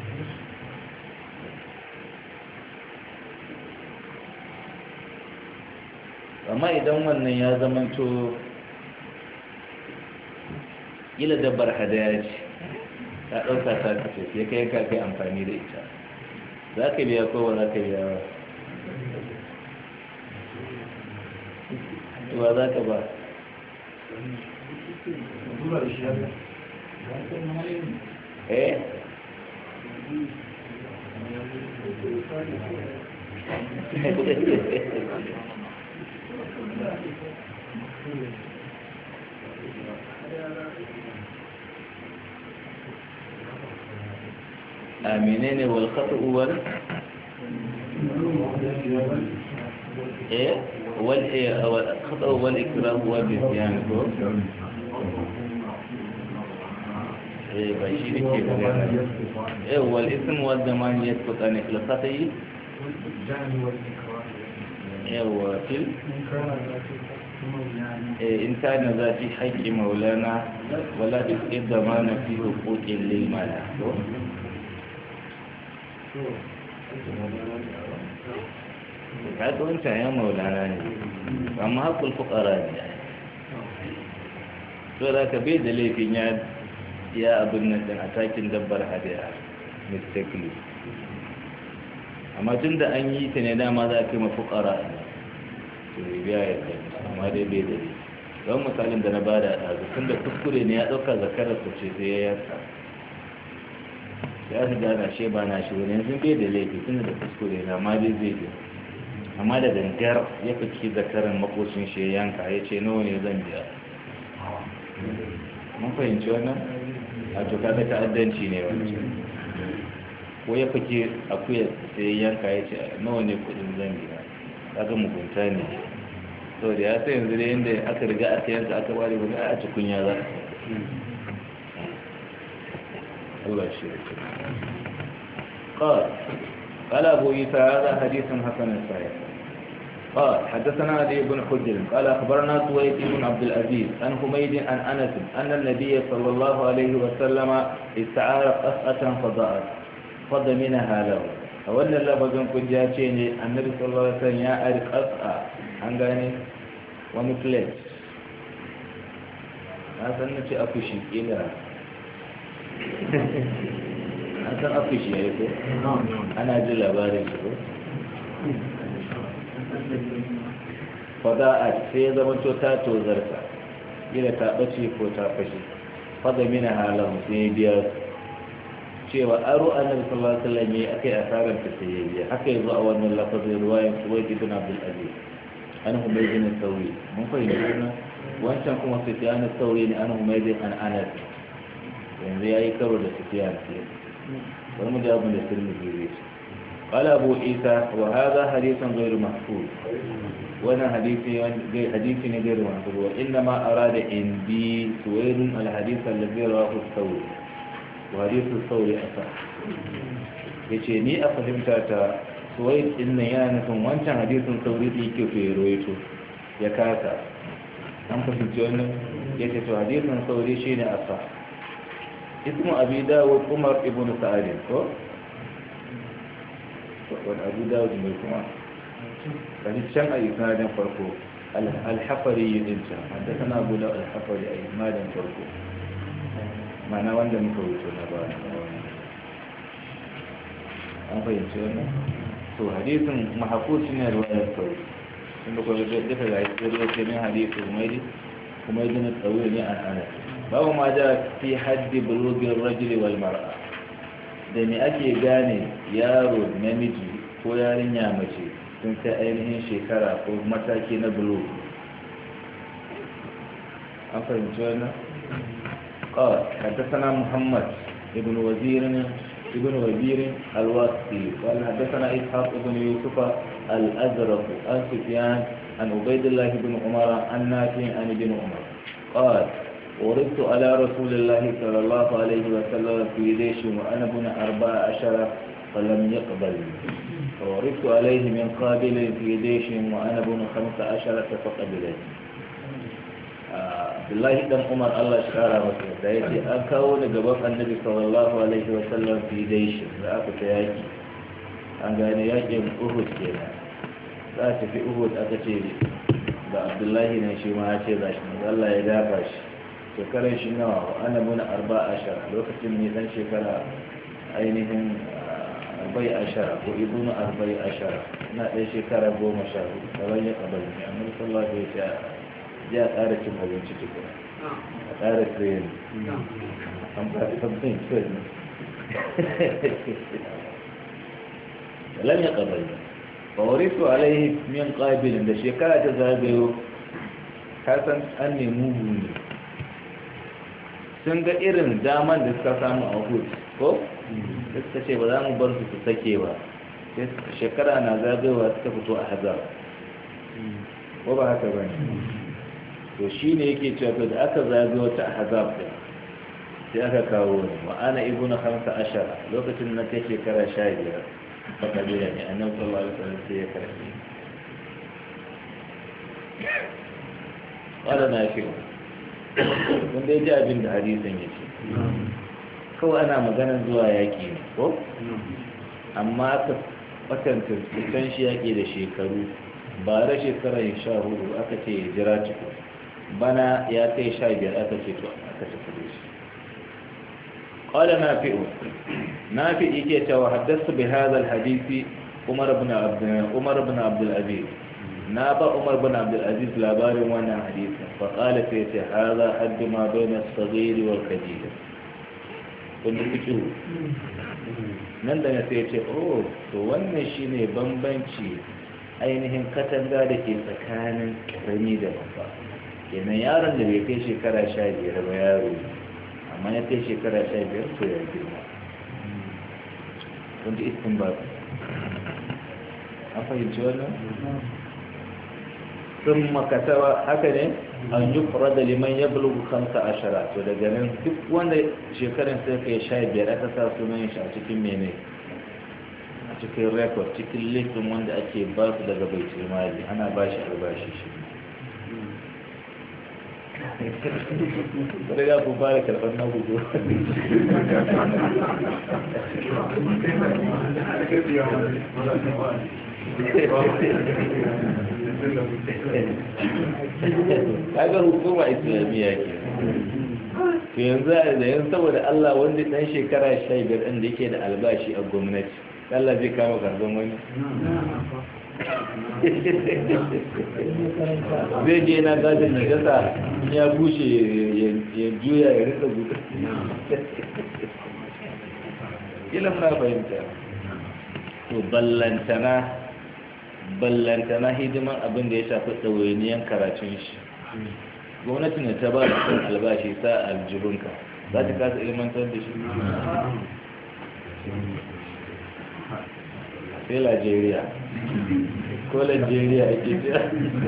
amma idan wannan ya zamanto ila dabbar hadaya ce ta ɗauka ta kace sai kai ka kai amfani da ita za ka biya ko ba za ka biya ba wa za ka ba eh a menene wal khata'u wal eh wal wal khata'u wal ikrah wa bisyan ko eh ba shi ne ke magana eh wal ism wal zaman yasqutan al khata'i yawa fil in kana za fi haƙƙi maulana wala duk idda ma na fi hukukin lilmana ka ga wancan ya maulana ne amma haƙul fuƙara ne so da ka bai da laifin ya ya abin nan din atakin dabbar hadiya mistakenly amma tun da an yi ta ne dama za a kai mafuƙara to biya ya kai amma dai bai da laifi don misalin da na ba da ɗazu tun da kuskure ne ya ɗauka zakarar su ce sai ya yarsa ya su gana shi ba na shi wani yanzu bai da laifi tun da kuskure na amma dai zai biya amma da gangar ya fi zakarar makocin shi ya yanka ya ce nawa ne zan biya mun fahimci wannan a to kaga ta'addanci ne wancan ko ya fike akuya sai ya yanka ya ce nawa ne kudin zan biya kaga mugunta ne so da ya sai yanzu da yadda aka riga aka yanka aka bari wani a cikin ya za Allah shi قال قال أبو عيسى هذا حديث حسن صحيح قال حدثنا علي بن حجر قال أخبرنا سويد بن عبد العزيز عن حميد عن أنس أن النبي صلى الله عليه وسلم استعار قصة فضاءت فضمنها له أولا لفظ كنت جاتيني النبي صلى الله عليه وسلم يا أرق قصة an gane wani plate na san na ce afishi ƙila an san afishi ya yi ko ana ji labarin shi ko fada a sai ya zama to ta tozarta ƙila ta ɓace ko ta fashe fada mina halin sai ya biya cewa aro annabi sallallahu alaihi wasallam yayi akai asaran ta sai ya biya haka yanzu a wannan lafazin ruwayan suwaid ibn abdul aziz an humaydin sauri mun fahimci wannan wancan kuma sufyan sauri ne an humaydin an anas yanzu yayi karo da sufyan ce bari mu ji abin da tirmidhi zai ce قال أبو عيسى وهذا حديث غير محفوظ وانا حديثي حديثي غير محفوظ وإنما أراد عندي سويد الحديث الذي رواه الثوري وحديث الثوري أصح yace ni a fahimta ta suwai din nan yana nufin wancan hadisin sauri da yake fi roito ya kasa an fahimci wannan ya ce to hadisin sauri shi ne asa ismu abi dawud umar ibn sa'adin ko wani abu dawud mai kuma kaji can a isnadin farko alhafari yi din can wanda kana abu da alhafari a isnadin farko mana wanda muka wuce na ba an fahimci wannan to hadisin mahakuci ne ruwayar sauri sun da kwanar duka ga isi ruwa ke min hadisi umairi kuma yi na tsawir ne an ana babu ma ja fi haddi bulugin rajuli wal mar'a da ne ake gane yaro namiji ko yarinya mace sun kai ainihin shekara ko mataki na bulug an fahimci wannan قال حدثنا محمد ابن وزير ابن وزير الواسطي قال حدثنا إسحاق بن يوسف الأزرق عن سفيان عن عبيد الله بن عمر عن نافع عن ابن عمر قال وردت على رسول الله صلى الله عليه وسلم في ليش وأنا ابن أربع عشر فلم يقبل وردت عليه من قابل في ليش وأنا ابن خمس عشرة فقبلت Abdullahi dan Umar Allah shi kara masa da ya ce an kawo ni gaban annabi sallallahu alaihi wa sallam fi daishi da aka ta yaki an gane yakin Uhud kenan za a tafi Uhud aka ce da Abdullahi ne shi ma ya ce za shi Allah ya dafa shi shekarar shi nawa wa ana muna arba ashar lokacin ne dan shekara ainihin arba'i ashara ko ibnu arba'i ashara na ɗaya shekara goma sha hudu kawai ya kabari ne amma sallallahu alaihi wa sallam ya ƙara cin abinci tukuna a ƙara tsayin an ba ta sabbin tsayin lam ya ƙabari fawarisu alaihi min ƙabilin da shekara ta zagayo kasan an nemi ne sun ga irin daman da suka samu a hud ko da suka ce ba za mu bar su su sake ba shekara na zagayowa suka fito a hazar ko ba haka ba ne to shi ne yake cewa da aka zaga wata ahzab din sai aka kawo ni wa ana ibnu khamsa ashara lokacin na kai shekara 15 fa kabila ne annabi sallallahu alaihi wasallam sai ya karbi qala na fi mun dai ji abin da hadisin yake kawai ana maganar zuwa yaki ne ko amma aka kwatanta fitan shi yaƙi da shekaru ba ra shekarar sha hudu aka ce ya jira ciko bana ya kai sha biyar aka ce to aka tafi da shi قال نافع نافع يكي وحدثت بهذا الحديث عمر بن عبد عمر بن عبد العزيز نابا عمر بن عبد العزيز لابار وانا حديثا فقال فيتي هذا حد ما بين الصغير والكبير كنت فيكو nan da na sai ce oh to wannan shine bambanci ainihin katanga da ke tsakanin karami da babba kenan yaron da bai kai shekara sha biyar ba yaro ne amma ya kai shekara sha biyar to ya girma wanda istin ba an fahimci wannan sun makatawa haka ne an yi kura da liman ya bulugu kansa ashara to daga nan duk wanda shekarun sai kai sha biyar aka sa sunan shi a cikin mene a cikin rekod cikin listin wanda ake ba su daga bai mali ana ba shi albashi shi riga ku fara karɓar na gudu kaga hukuma islamiyya ke to yanzu da yanzu saboda Allah wanda dan shekara 15 din da yake da albashi a gwamnati Allah zai kama karban wani zai je na gadin na gasa ya bushe ya juya ya rika gudu ilan na fahimta to ballantana ballantana hidiman abin da ya shafi ɗawainiyan karatun shi gwamnati ne ta ba da kan albashi sa aljihunka za ta kasa ilimantar da shi sai Najeriya ko Najeriya ake jira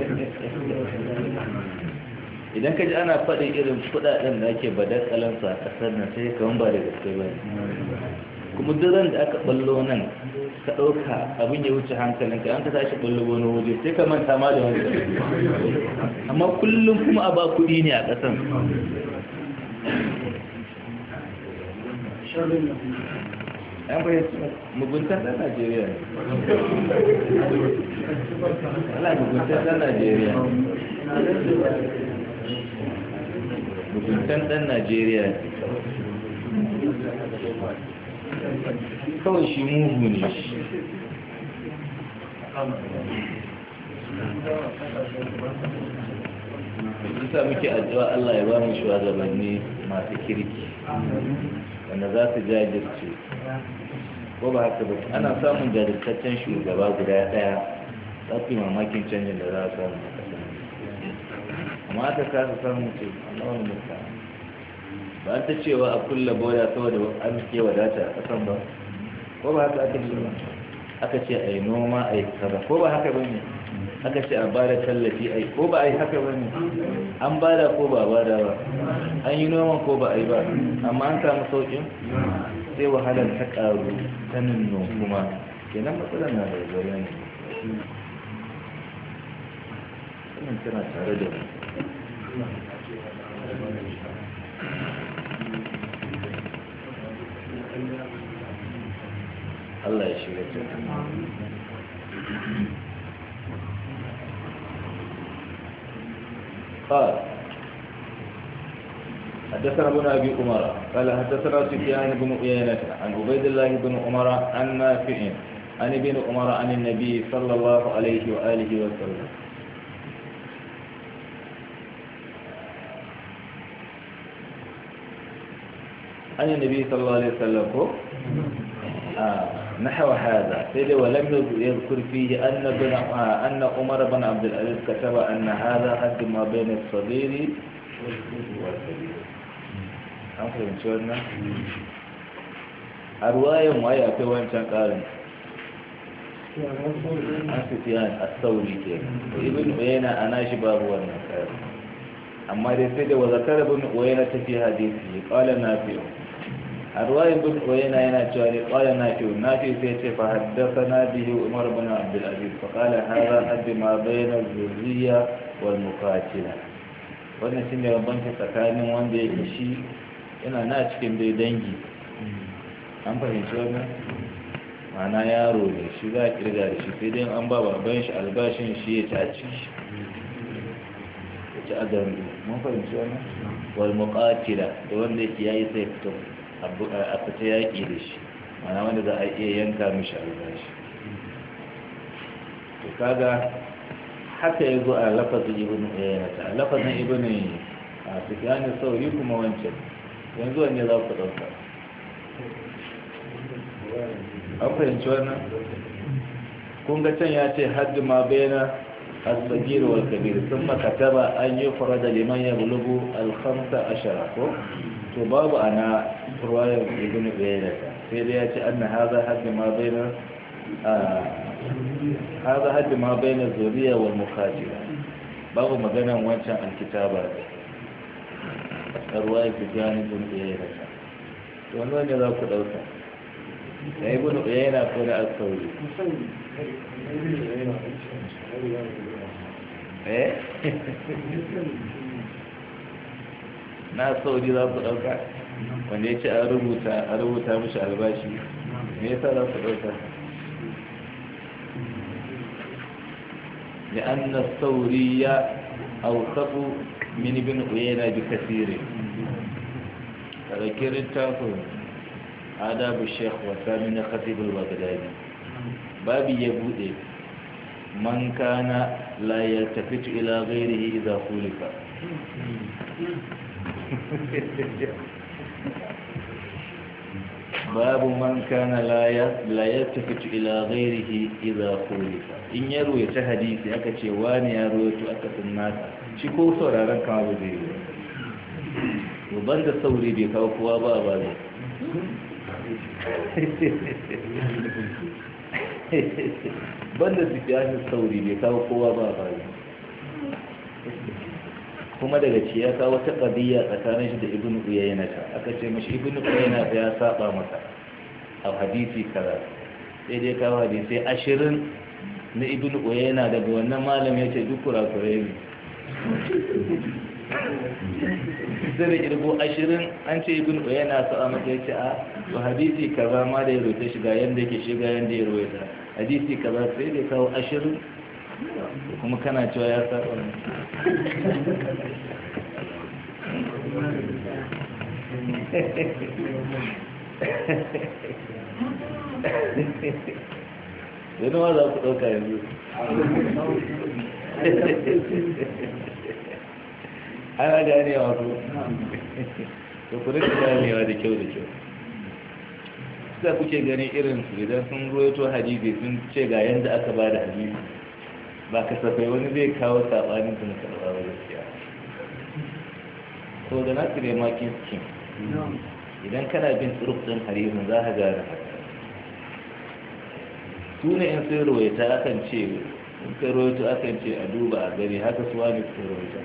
idan ka ji ana faɗin irin kuɗaɗen da ake badakalansu a ƙasar nan sai kawan ba da gaske ba kuma duran da aka ballo nan ka ɗauka abin ya wuce hankalinka an ka tashi ballo wani waje sai ka manta ma da wani amma kullum kuma a ba kuɗi ne a ƙasan an fahimci muguntar ɗan najeriya ne ala muguntar ɗan najeriya muguntar ɗan najeriya kawai shi mugu ne shi isa muke addu'a Allah ya ba mu shugabanni masu kirki wanda za su jajirce ko ba haka ba ana samun jajirtaccen shugaba guda daya za su yi mamakin canjin da za a samu a ƙasa amma aka kasa samun ce a wani mutane ba an ta cewa a kulla boya saboda an ke wadata a ƙasan ba ko ba haka aka ce ba aka ce a yi noma a yi kaza ko ba haka ba ne aka ce a bada tallafi a yi ko ba a yi haka ba ne an bada ko ba bada ba an yi noma ko ba a yi ba amma an samu sauƙin sai wahalar ta ƙaru ta nunno kuma kenan matsalar na da zariya ne wannan tana tare da Allah ya shirya ta قال حدثنا ابن ابي عمر قال حدثنا سفيان بن عيينة عن عبيد الله بن عمر عن نافع عن ابن عمر عن النبي صلى الله عليه واله وسلم عن النبي صلى الله عليه وسلم آه نحو هذا سيدي ولم يذكر فيه أن, بن آه أن عمر بن عبد العزيز كتب أن هذا حد ما بين الصغير والكبير an fahimci wannan a ruwayan waye akwai wancan ƙarin an fitiyan a sauri ke ibn uyayna a nashi babu wannan ƙarin amma dai sai da wazakar ibn uyayna ta fi hadisi qala nafi a ruwayan ibn uyayna yana cewa ne qala nafi nafi sai ce fa haddathana bihi umar ibn abdul aziz fa qala hadha hadd ma bayna az-zurriya wal muqatila wannan shine bambanci tsakanin wanda yake shi yana na cikin dai dangi an fahimci wannan mana yaro ne shi za a kirga da shi sai dai an ba baban shi albashin shi ya ci a ciki ya ci a zambi mun fahimci wannan wal muqatila da wanda yake yayi sai fito a fita yaƙi da shi mana wanda za a iya yanka mishi albashi to kaga haka ya zo a lafazin ibn ta lafazin ibn a sufyan sauri kuma wancan yanzu wanne za ku ɗauka an fahimci wannan kun ga can ya ce haddi ma bayana الصغير والكبير ثم كتب أن يفرد لمن يبلغ الخمسة عشر فباب أنا رواية ابن عيينة في رواية أن هذا حد ما بين آه هذا حد ما بين الذرية والمخاطرة باب مجانا وانشا الكتابة رواية سفيان ابن عيينة wannan ne za ku ɗauka da ibn uyayna ko da al-sauri eh na sauri za ku ɗauka wanda ya ce a rubuta a rubuta mishi albashi me yasa za ku ɗauka لأن الثوري أوثق من ابن عيينة بكثير فذكر التافه آداب الشيخ وثامن خطيب البغدادي بابي يبودي من كان لا يلتفت إلى غيره إذا خلف باب من كان لا يلتفت إلى غيره إذا خلف إن يروي تحديثي أكتش واني يروي تؤكد الناس شكو صورة رنكا بذير وبند الثوري بكوكوا بابا banda su fiye sauri bai kawo kowa ba ba kuma daga ci ya kawo ta ƙadiyya tsakanin shi da ibn uyayna ta aka ce mashi ibn uyayna ta ya saba masa a hadisi kaza sai dai kawo hadisi ashirin na ibn uyayna daga wannan malam ya ce duk kurakurai ne sai da kirgo ashirin an ce ibn uyayna su a mata ya ce a to hadisi kaza ma da ya rute shiga yadda yake shiga yadda ya rute hadisi kaza sai dai kawo ashirin kuma kana cewa ya saba yana ma za ku ɗauka yanzu ana ganewa ko to ku rika ganewa da kyau da kyau da kuke gani irin su idan sun ruwaito hadisi sun ce ga yanda aka ba da hadisi ba kasafai wani zai kawo sabanin su na karɓa ba gaskiya so da na tsire makin skin idan kana bin tsuruf ɗin hadisin za ka gane haka su ne in sai ruwaita akan ce in kai ruwaito akan ce a duba a gari haka su wani su ruwaita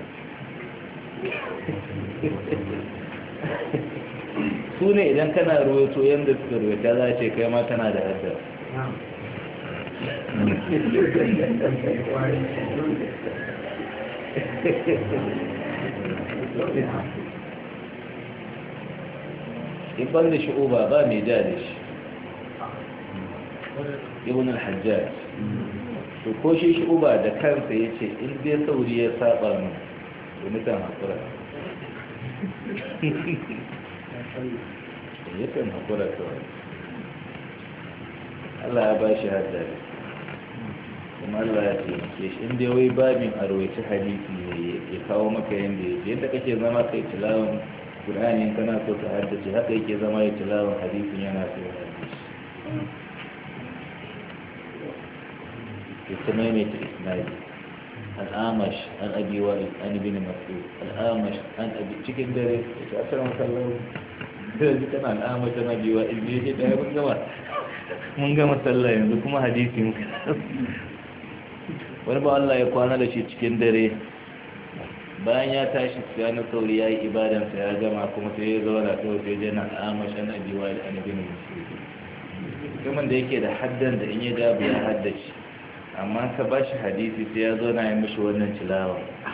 su ne idan kana ruwaito yadda suka ruwaita za a ce kai ma tana da haddar ibban da shi'uba ba mai ja da shi ibn al-hajjaj to ko shi shi'uba da kansa ya ce in dai sauri ya saba mu da mutan haƙura yakan haƙura kawai Allah ya ba shi haddari kuma Allah ya taimake shi inda wai babin a rawaici hadisi ne ya kawo maka yadda ya ce yadda kake zama kai tilawan Qur'ani kana so ka haddace haka yake zama ya tilawan hadisin yana so ya haddace ya ta maimaita isnadi al'amash an abi wa'il an ibn mas'ud al'amash an abi cikin dare ya ce asalan sallahu yanzu kana al'amash an abi wa'il ne ya ce da mun gama mun gama sallah yanzu kuma hadisi muka wani ba Allah ya kwana da shi cikin dare bayan ya tashi ya na sauri ya yi ibadansa ya gama kuma sai ya zauna kawai sai jana al'amashan abiwa da anabin musulmi kuma da yake da haddan da in ya dabu ya haddace amma ka ba shi hadisi sai ya zauna ya mishi wannan tilawa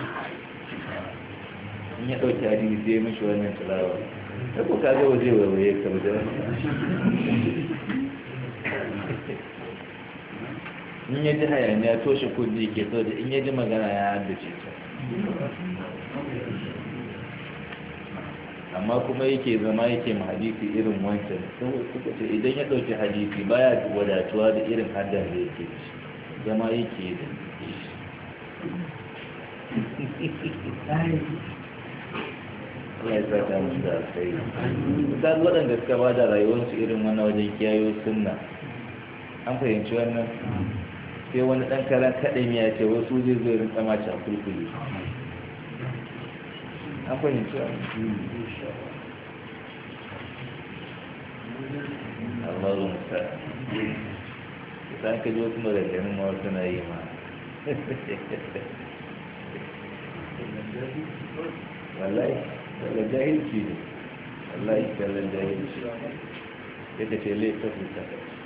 in ya ɗauki hadisi sai ya mishi wannan tilawa ta ko ka zo waje waiwaye ka wajen in ya ji hayaniya toshe kudi ke so da in ya ji magana ya haddace ta amma kuma yake zama yake ma hadisi irin wancan saboda suka ce idan ya ɗauki hadisi baya wadatuwa da irin haddan da yake ci zama yake da Allah ya saka musu da alkhairi misali waɗanda suka ba da rayuwarsu irin wannan wajen kiyayo sunna an fahimci wannan sai wani ɗan karan kaɗan ya ce wasu zai zai rinka mace a kulkuli an fahimci wannan Allah zo musa idan ka ji wasu maganganun ma wasu na yi ma wallahi daga jahilci ne wallahi kallon jahilci ya ka ce laifin fita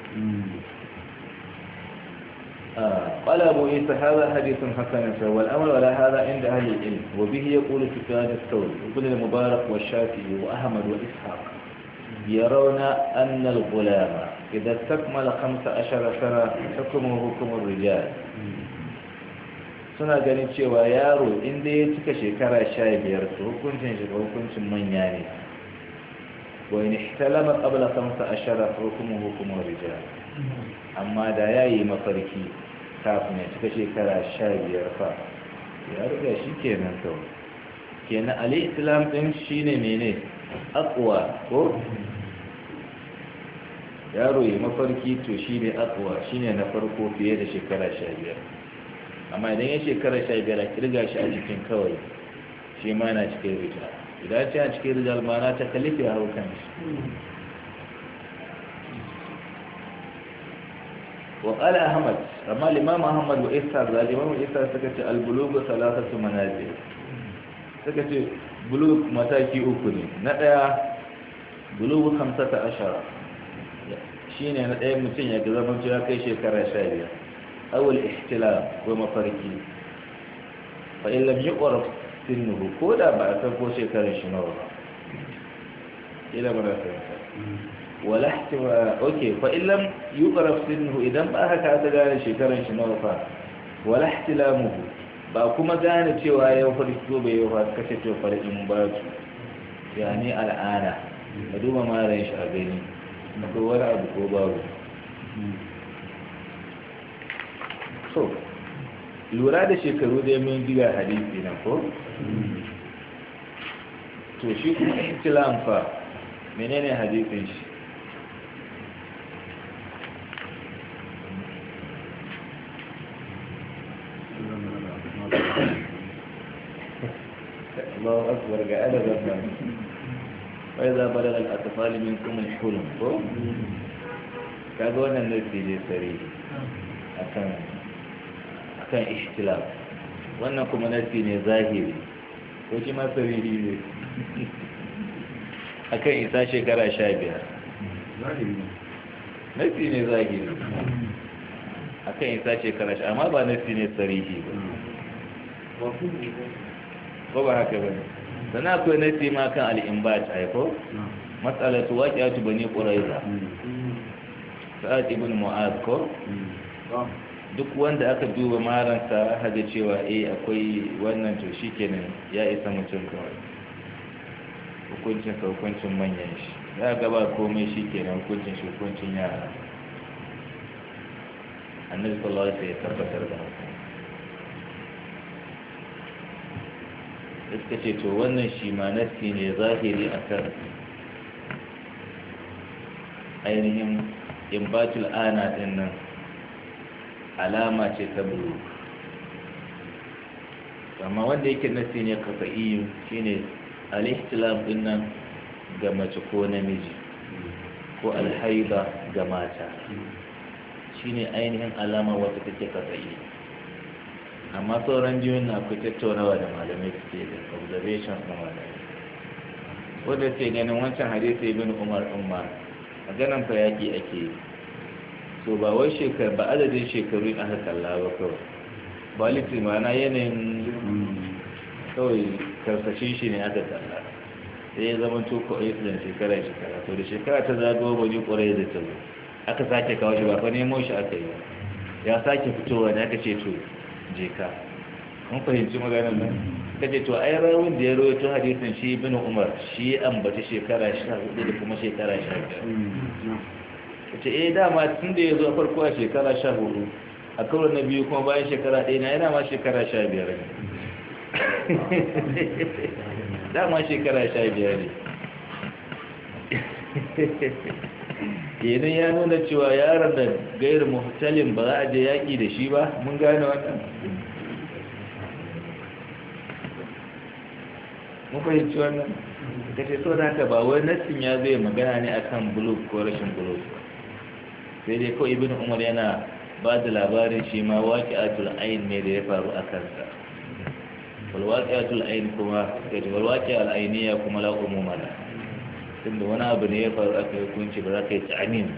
قال أبو عيسى هذا حديث حسن والأمر ولا هذا عند أهل العلم وبه يقول سفيان الثوري وابن المبارك والشافعي وأحمد وإسحاق يرون أن الغلام إذا استكمل خمس عشر سنة حكمه حكم الرجال suna ganin cewa yaro inda ya cika shekara sha biyar su hukuncin shi hukuncin manya ne wa in ihtalama qabla khamsa ashara hukumu hukumu rijal amma da yayi mafarki kafin ya cika shekara sha biyar fa ya riga shi kenan kawai kenan ali islam din shine mene aqwa ko yaro yi mafarki to shine aqwa shine na farko fiye da shekara sha biyar amma idan ya shekara sha biyar a kirga shi a cikin kawai shi ma na cikin rijal idan ce a cikin rijal ma na ta kalifi a haukan shi wa ƙala ahmad amma limam ahmad wa isa za limam isa suka ce albulugu salatatu manazil suka ce bulug mataki uku ne na ɗaya bulugu hamsata ashara shine na ɗaya mutum ya ga zaman ya kai shekara sha biyar أو الاحتلام ومفاركي فإن لم يقرب سنه كودا بعد تنكو شكرا شنورا إلى منافعة ولا احتمال أوكي فإن لم يقرب سنه إذا ما هكا تقال شكرا شنورا ولا احتلامه ba kuma gane cewa ya farki ko bai yau kashe to farkin ba su yani al'ana ka duba maran shi a gani ko wani abu ko babu so lura da shekaru da mun diga hadisi na ko to shi kuma ihtilam fa menene hadisin shi الله أكبر قاعد ذنبا وإذا بلغ الأطفال منكم الحلم كذا وانا نفسي جي سريع أكمل kan ihtilaf wannan kuma nasi ne zahiri ko shi ma sariri ne akan isa shekara sha biyar nasi ne zahiri akan isa shekara sha amma ba nasi ne sarihi ba ko ba haka ba sana akwai nasi ma kan al'imbat haifo matsalatu waƙiyatu bane ƙuraiza sa'ad ibn mu'az ko duk wanda aka duba maransa haga cewa eh akwai wannan to shi kenan ya isa mutum kawai hukuncin sa hukuncin manyan shi ya gaba komai shi kenan hukuncin shi hukuncin yara annabi sallallahu alaihi ya tabbatar da haka suka ce to wannan shi ma nasi ne zahiri akan ainihin imbatul ana din nan alama ce ta bulu amma wanda yake nasi ne kafa'iyu shine al-ihtilam din nan ga mace ko namiji ko alhaiba ga mata shine ainihin alama wata take kafa'i amma sauran jiyoyin na akwai tattaunawa da malamai suke da observations na malamai wanda ke ganin wancan hadisi ibn umar umar maganan fa yaki ake yi so ba wai shekaru ba adadin shekaru aka kalla ba kawai ba litin mana yanayin kawai karsashin shi ne aka kalla sai ya zama to ko ayi da shekara shekara to da shekara ta zagawa ba ji kwarai da ta zo aka sake kawo shi ba fa nemo shi aka yi ya sake fitowa da aka ce to je ka mun fahimci maganar nan ka ce to ai rawun da ya rawaito hadisin shi ibn umar shi ya ambaci shekara 14 da kuma shekara 15 ce eh dama tun da ya zo farko a shekara 14 a kawai na biyu kuma bayan shekara ɗaya na yana ma shekara 15 ne dama shekara 15 ne kenan ya nuna cewa yaron da gairu muhtalin ba za a je yaƙi da shi ba mun gane wannan mun fahimci wannan ka ce so da haka ba wai nassin ya zai magana ne akan buluk ko rashin buluk sai dai ko ibn umar yana ba da labarin shi ma waƙi'atul ayin ne da ya faru a kansa walwaƙi'atul ayin kuma kai da walwaƙi'atul ainiya kuma la umuma la tunda wani abu ne ya faru aka yi hukunci ba za ka yi tsamin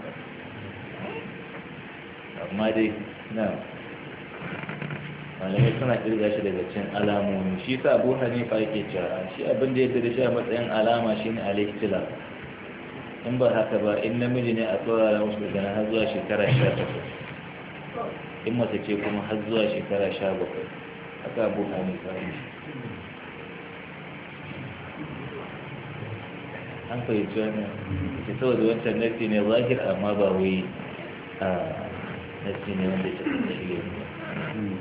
amma dai na malamai suna kirga shi daga cin alamomi shi sa abu hanifa yake cewa shi abin da ya da shi a matsayin alama shi ne alaikila in ba haka ba in namiji ne a saurara musu daga har zuwa shekara sha takwas in mace ce kuma har zuwa shekara sha bakwai haka abu hanifa ne an fahimci wannan ke saboda wancan nasi ne zahir amma ba wai a nasi ne wanda ke shi ne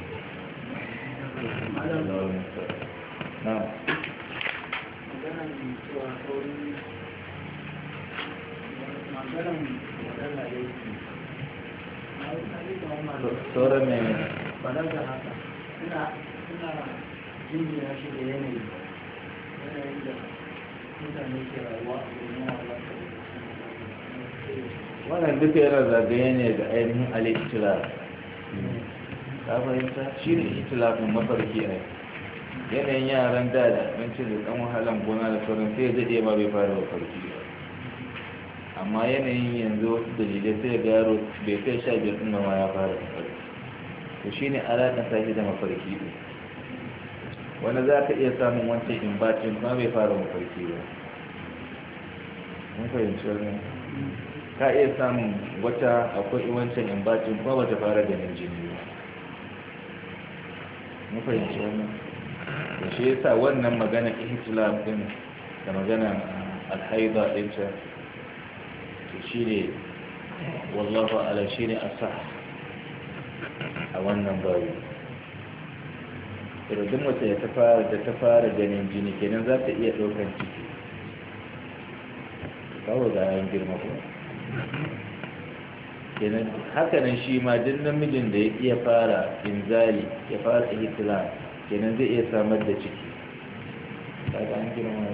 na sauran ne ba da haka ina ina jinjina shi da yanayi yanayin da mutane ke rayuwa a duniya wannan duka yana zagaye ne da ainihin al'itilar ka fahimta shi ne itilafin mafarki a yanayin yaran da da abincin da ɗan wahalan gona da sauran sai ya daɗe ma bai fara mafarki ba amma yanayin yanzu wasu dalilai sai ga yaro bai kai sha biyar ɗin ma ya fara mafarki to shi ne alaƙa ta da mafarki ne wani za ka iya samun wancan imbacin kuma bai fara mafarki ba mun fahimci wannan ka iya samun wata akwai wancan imbacin kuma bata fara ganin jini ba mun fahimci wannan da shi yasa wannan magana ihtilaf din da magana alhaida din ta to shine wallahu ala shine asah a wannan babu irin mace da ta fara da ta fara ganin jini kenan za ta iya ɗaukan ciki kawo ga yan girma ko kenan hakanan shi ma duk namijin da ya iya fara inzali ya fara ihtilam kenan zai iya samar da ciki kaga an girma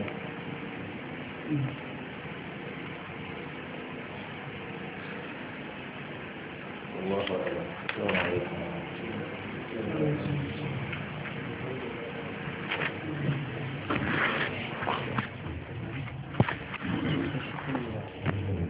Allah